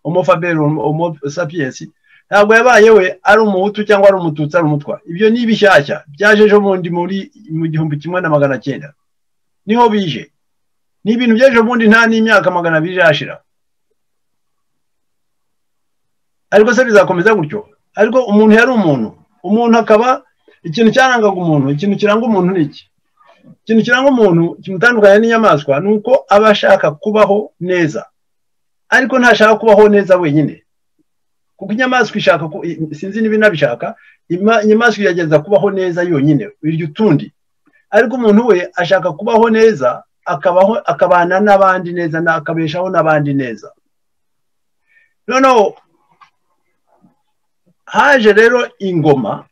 homo faber homo sapiens ntabwo yabaye we ari umuhutu cyangwa ari umututsi ari umutwa ibyo ni ibishyashya byaje ejo bundi muri mu gihumbi kimwe na magana cyenda niho bije ni ibintu by'ejo bundi nta n'imyaka magana abiri irashira ariko se bizakomeza gutyo ariko umuntu yari umuntu umuntu akaba ikintu cyarangaga umuntu ikintu kiranga umuntu ni iki ikintu kiranga umuntu kimutandukanya n'inyamaswa ni uko aba ashaka kubaho neza ariko ntashaka kubaho neza wenyine kuko inyamaswa ishaka ku- i- sinzi niba inabishaka ima- inyamaswa igerageza kubaho neza yonyine irya utundi ariko umuntu we ashaka kubaho neza akabaho akabana n'abandi neza na- akabeshaho n'abandi neza noneho haje rero ingoma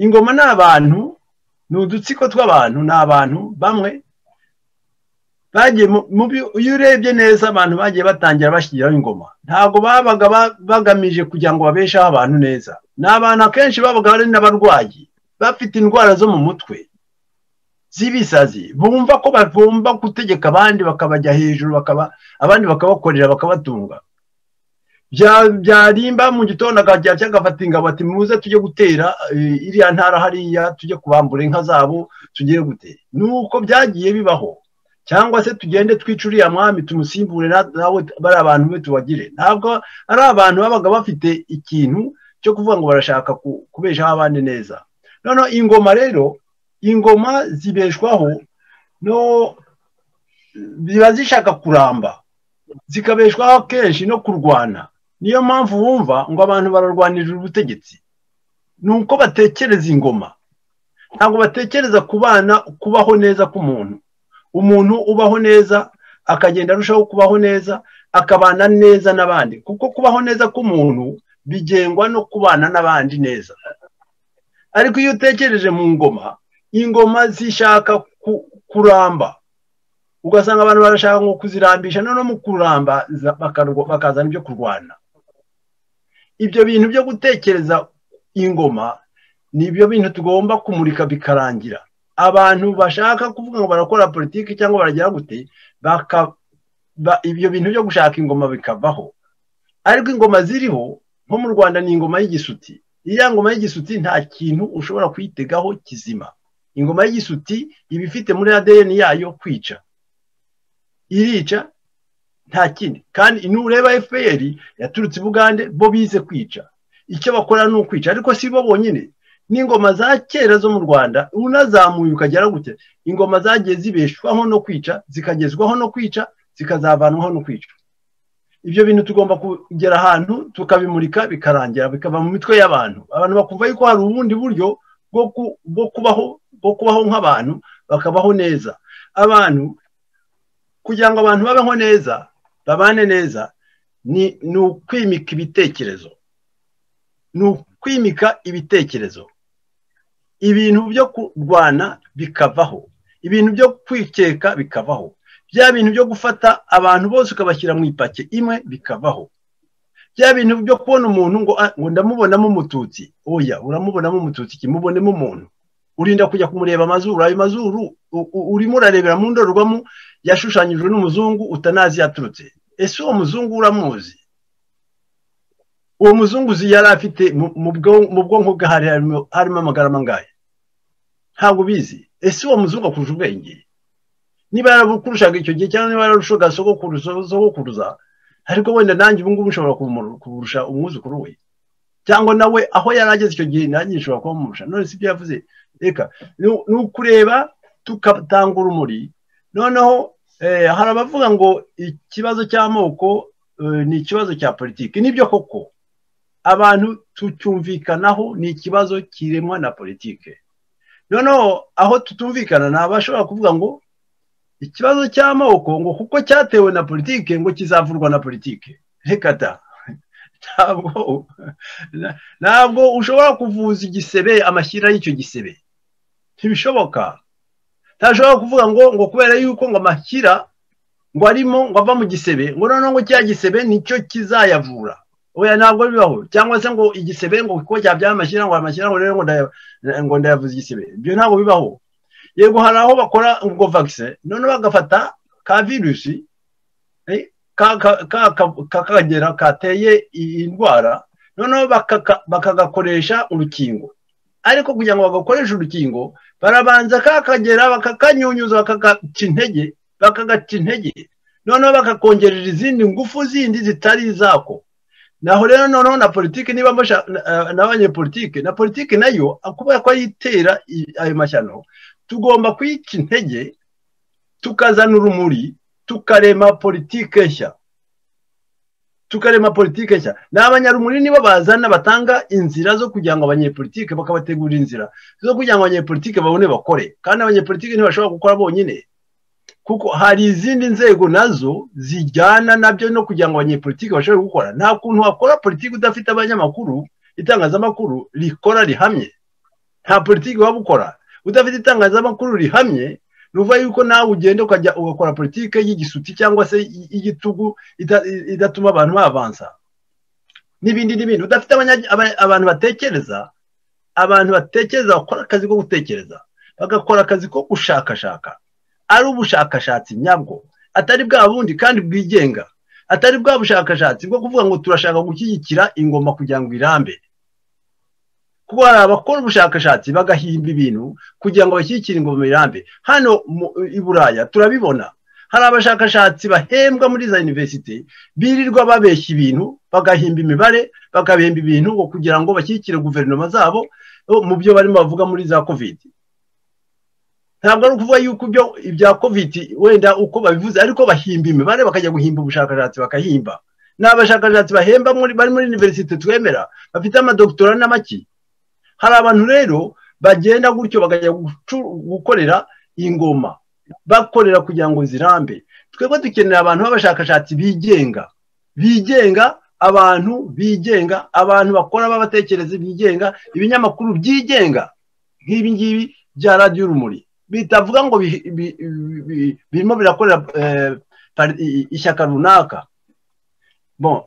ingoma ni abantu ni udutsiko tw'abantu ni abantu bamwe bagiye iyo urebye neza abantu bagiye batangira bashyiraho ingoma ntabwo babaga bagamije kugira ngo babesheho abantu neza ni abantu akenshi babaga bari n'abarwayi bafite indwara zo mu mutwe z'ibisazi bumva ko bagomba gutegeka abandi bakabajya hejuru bakaba abandi bakabakorera bakabatunga byarimba mu gitondo akajya cyagafata ingabo ati muze tujye gutera iriya ntara hariya tujye kubambura inka zabo tugere gutera ni uko byagiye bibaho cyangwa se tugende twica uriya mwami tumusimbure nawe bari abantu be tubagire ntabwo ari abantu babaga bafite ikintu cyo kuvuga ngo barashaka kubeshaho abandi neza noneho ingoma rero ingoma zibeshwaho no ziba zishaka kuramba zikabeshwaho kenshi no kurwana niyo mpamvu wumva ngo abantu bararwanirira ubutegetsi ni uko batekereza ingoma ntabwo batekereza kubana kubaho neza k'umuntu umuntu ubaho neza akagenda arushaho kubaho neza akabana neza n'abandi kuko kubaho neza k'umuntu bigengwa no kubana n'abandi neza ariko iyo utekereje mu ngoma ingoma zishaka kuramba ugasanga abantu barashaka ngo kuzirambisha noneho mu kuramba bakazana ibyo kurwana ibyo bintu byo gutekereza ingoma ni ibyo bintu tugomba kumurika bikarangira abantu bashaka kuvuga ngo barakora politiki cyangwa baragira gute ibyo bintu byo gushaka ingoma bikavaho ariko ingoma ziriho nko mu rwanda ni ingoma y'igisuti iriya ngoma y'igisuti nta kintu ushobora kuyitegaho kizima ingoma y'igisuti iba ifite muri adeni yayo kwica irica nta kindi kandi nureba fpr yaturutse i bugande bo bize kwica icyo bakora ni ukwica ariko si bo bonyine n'ingoma za kera zo mu rwanda unazamuye ukagera gutya ingoma zagiye zibeshwaho no kwica zikagezwaho no kwica zikazavanwaho no kwica ibyo bintu tugomba kugera ahantu tukabimurika bikarangira bikava mu mitwe y'abantu abantu bakumva yuko hari ubundi buryo bwo kubaho bwo kubaho nk'abantu bakabaho neza abantu kugira ngo abantu babeho neza babane neza ni ukwimika ibitekerezo ni ukwimika ibitekerezo ibintu byo kurwana bikavaho ibintu byo kwikeka bikavaho bya bintu byo gufata abantu bose ukabashyira mu ipaki imwe bikavaho bya bintu byo kubona umuntu ngo ngo ndamubonamo umututsi oya uramubonamo umututsi kimubonemo umuntu urinda kujya kumureba amazuru ayo mazuru urimo urarebera mu ndorerwamo yashushanyijwe n'umuzungu utanazi yaturutse ese uwo muzungu uramuzi uwo muzunguzi yari afite mu bwonko bwe harimo amagarama angahe ntabwo ubizi ese uwo muzungu akurusha ubwenge niba yarabukurushaga icyo gihe cyangwa niba yararushaga sogokuruza ariko wenda nanjye ubu ngubu ushobora kumurusha umwuzukuru we cyangwa nawe aho yari ageze icyo gihe nanjye nshobora kumurusha none si ibyo yavuze reka ni ukureba tugatanga urumuri noneho hari abavuga ngo ikibazo cy'amoko ni ikibazo cya politiki nibyo koko abantu tucyumvikanaho ni ikibazo kiremwa na politiki noneho aho tutumvikana ni abashobora kuvuga ngo ikibazo cy'amoko ngo kuko cyatewe na politiki ngo kizavurwa na politiki reka da ntabwo ushobora kuvuza igisebe amashyira y'icyo gisebe ntibishoboka ntashobora kuvuga ngo ngo kubera yuko ngo amashyira ngo arimo ngo ava mu gisebe ngo noneho ngo cya gisebe nicyo kizayavura oya ntabwo bibaho cyangwa se ngo igisebe ngo kuko cyabyaye amashyira ngo amashyira ngo rero ngo ndayavuza igisebe ibyo ntabwo bibaho yego hari aho bakora ubwo vagisine noneho bagafata ka virusi kakagera kateye iyi ndwara noneho bakagakoresha urukingo ariko kugira ngo bagakoreshe urukingo barabanza kakagera bakakanyunyuza bakagaca intege bakagaca intege noneho bakakongerera izindi ngufu zindi zitari izako naho rero noneho na politiki niba n'abanyepolitiki na politiki nayo kubera ko yitera ayo mashyano tugomba kwica intege tukazana urumuri tukarema politiki nshya tukarema politiki nshya ni abanyarumuri nibo bazana batanga inzira zo kugira ngo abanyepolitike bakabategura inzira zo kugira ngo abanyepolitike babone bakore kandi abanyepolitike ntibashobora gukora bonyine kuko hari izindi nzego nazo zijyana nabyo no kugira ngo abanyepolitike bashobore gukora nta kuntu wakora politiki udafite abanyamakuru itangazamakuru rikora rihamye nta politiki waba ukora udafite itangazamakuru rihamye nuva yuko nawe ugenda ukajya ugakora politike y'igisuti cyangwa se y'igitugu ida- idatuma abantu bavansa n'ibindi n'ibindi udafite abanya- aba- abantu batekereza abantu batekereza bakora akazi ko gutekereza bagakora akazi ko gushakashaka ari ubushakashatsi nyabwo atari bwa bundi kandi bwigenga atari bwa bushakashatsi bwo kuvuga ngo turashaka gushyigikira ingoma kugira ngo irambe kuko hari abakora ubushakashatsi bagahimba ibintu kugira ngo bashyigikire ingoma irambe hano mu- i buraya turabibona hari abashakashatsi bahembwa muri za universite birirwa babeshya ibintu bagahimba imibare bagahimba ibintu ngo kugira ngo bashyigikire guverinoma zabo mu byo barimo bavuga muri za covid ntabwo ari ukuvuga yuko ibyo ibya covid wenda uko babivuze ariko bahimba imibare bakajya guhimba ubushakashatsi bakahimba ni abashakashatsi bahemba muri bari muri universite twemera bafite amadokitora n'amaki hari abantu rero bagenda gutyo bakajya gucu- gukorera ingoma bakorera kugira ngo zirambe twebwe dukenera abantu b'abashakashatsi bigenga bigenga abantu bigenga abantu bakora b'abatekerezi bigenga ibinyamakuru byigenga nk'ibi ngibi bya radiyo urumuri bitavuga ngo bi- bi- bi- birimo birakorera eh, pari- i- ishyaka runaka bon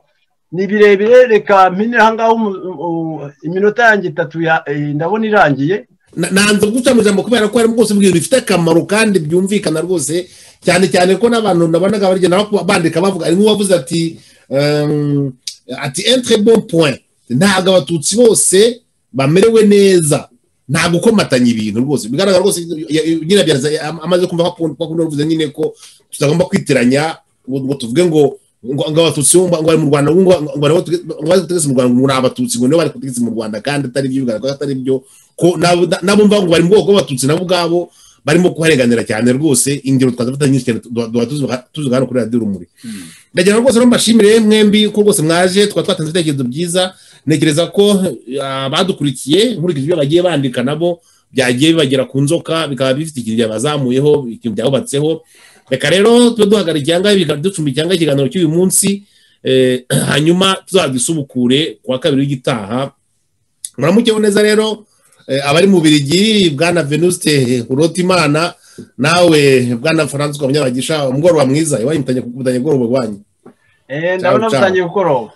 ni birebire reka mpine ahangaha umu- u- iminota yanjye itatu ya- eh, ndabona irangiye Na- nanze guca mu ijambo kubera ko harimo rwose ibintu bifite akamaro kandi byumvikana rwose cyane cyane ko n'abantu nabonaga barigenda bak- bandika bavuga harimo uwavuze ati ehm, ati entre bon point ntabwo abatutsi bose bamerewe neza nta gukomatanya ibintu rwose bigaragara rwose ya- ya- nyine abyaza amaze kumva ko akunda- ko akunda bivuze nyine ko tutagomba kwiteranya ngo ngo tuvuge ngo ngo ngo abatutsi bo ngo bari mu rwanda ngo ngo- ngo aribo tuge- ngo bari kutegeza mu rwanda ngo ni abatutsi ngo nibo bari kutegeza mu rwanda kandi atari byo bigaragara ko atari byo ko nabo nabo mvuga ngo bari mu bwoko bw'abatutsi nabo ubwabo barimo kuharenganira cyane rwose ingero twazafata nyinshi cyane tuzuga hano kuri radiyo urumuri ndagira ngo rwose no mbashimire mwembi ko rwose mwaje tukaba twatanze ibitekerezo byiza ntekereza ko eh, abadukurikiye nkurikije ibyo bagiye bandika nabo byagiye bibagera ku nzoka bikaba bifite ikintu byabazamuyeho ikintu byabubatseho reka rero tube duhagarara icyanga bika- ducumbi icyanga ikiganiro cy'uyu munsi eh, hanyuma tuzagisubukure ku wa kabiri w'igitaha muramukeho neza rero eh, abari mu birigi bwana venuste urotimana nawe bwana francois munyabagisha umugoroba mwiza iwanyu mutanye kukubutanye ubworoba iwanyu Eh, Ciao, ndabona ciao. butangiye gukoroba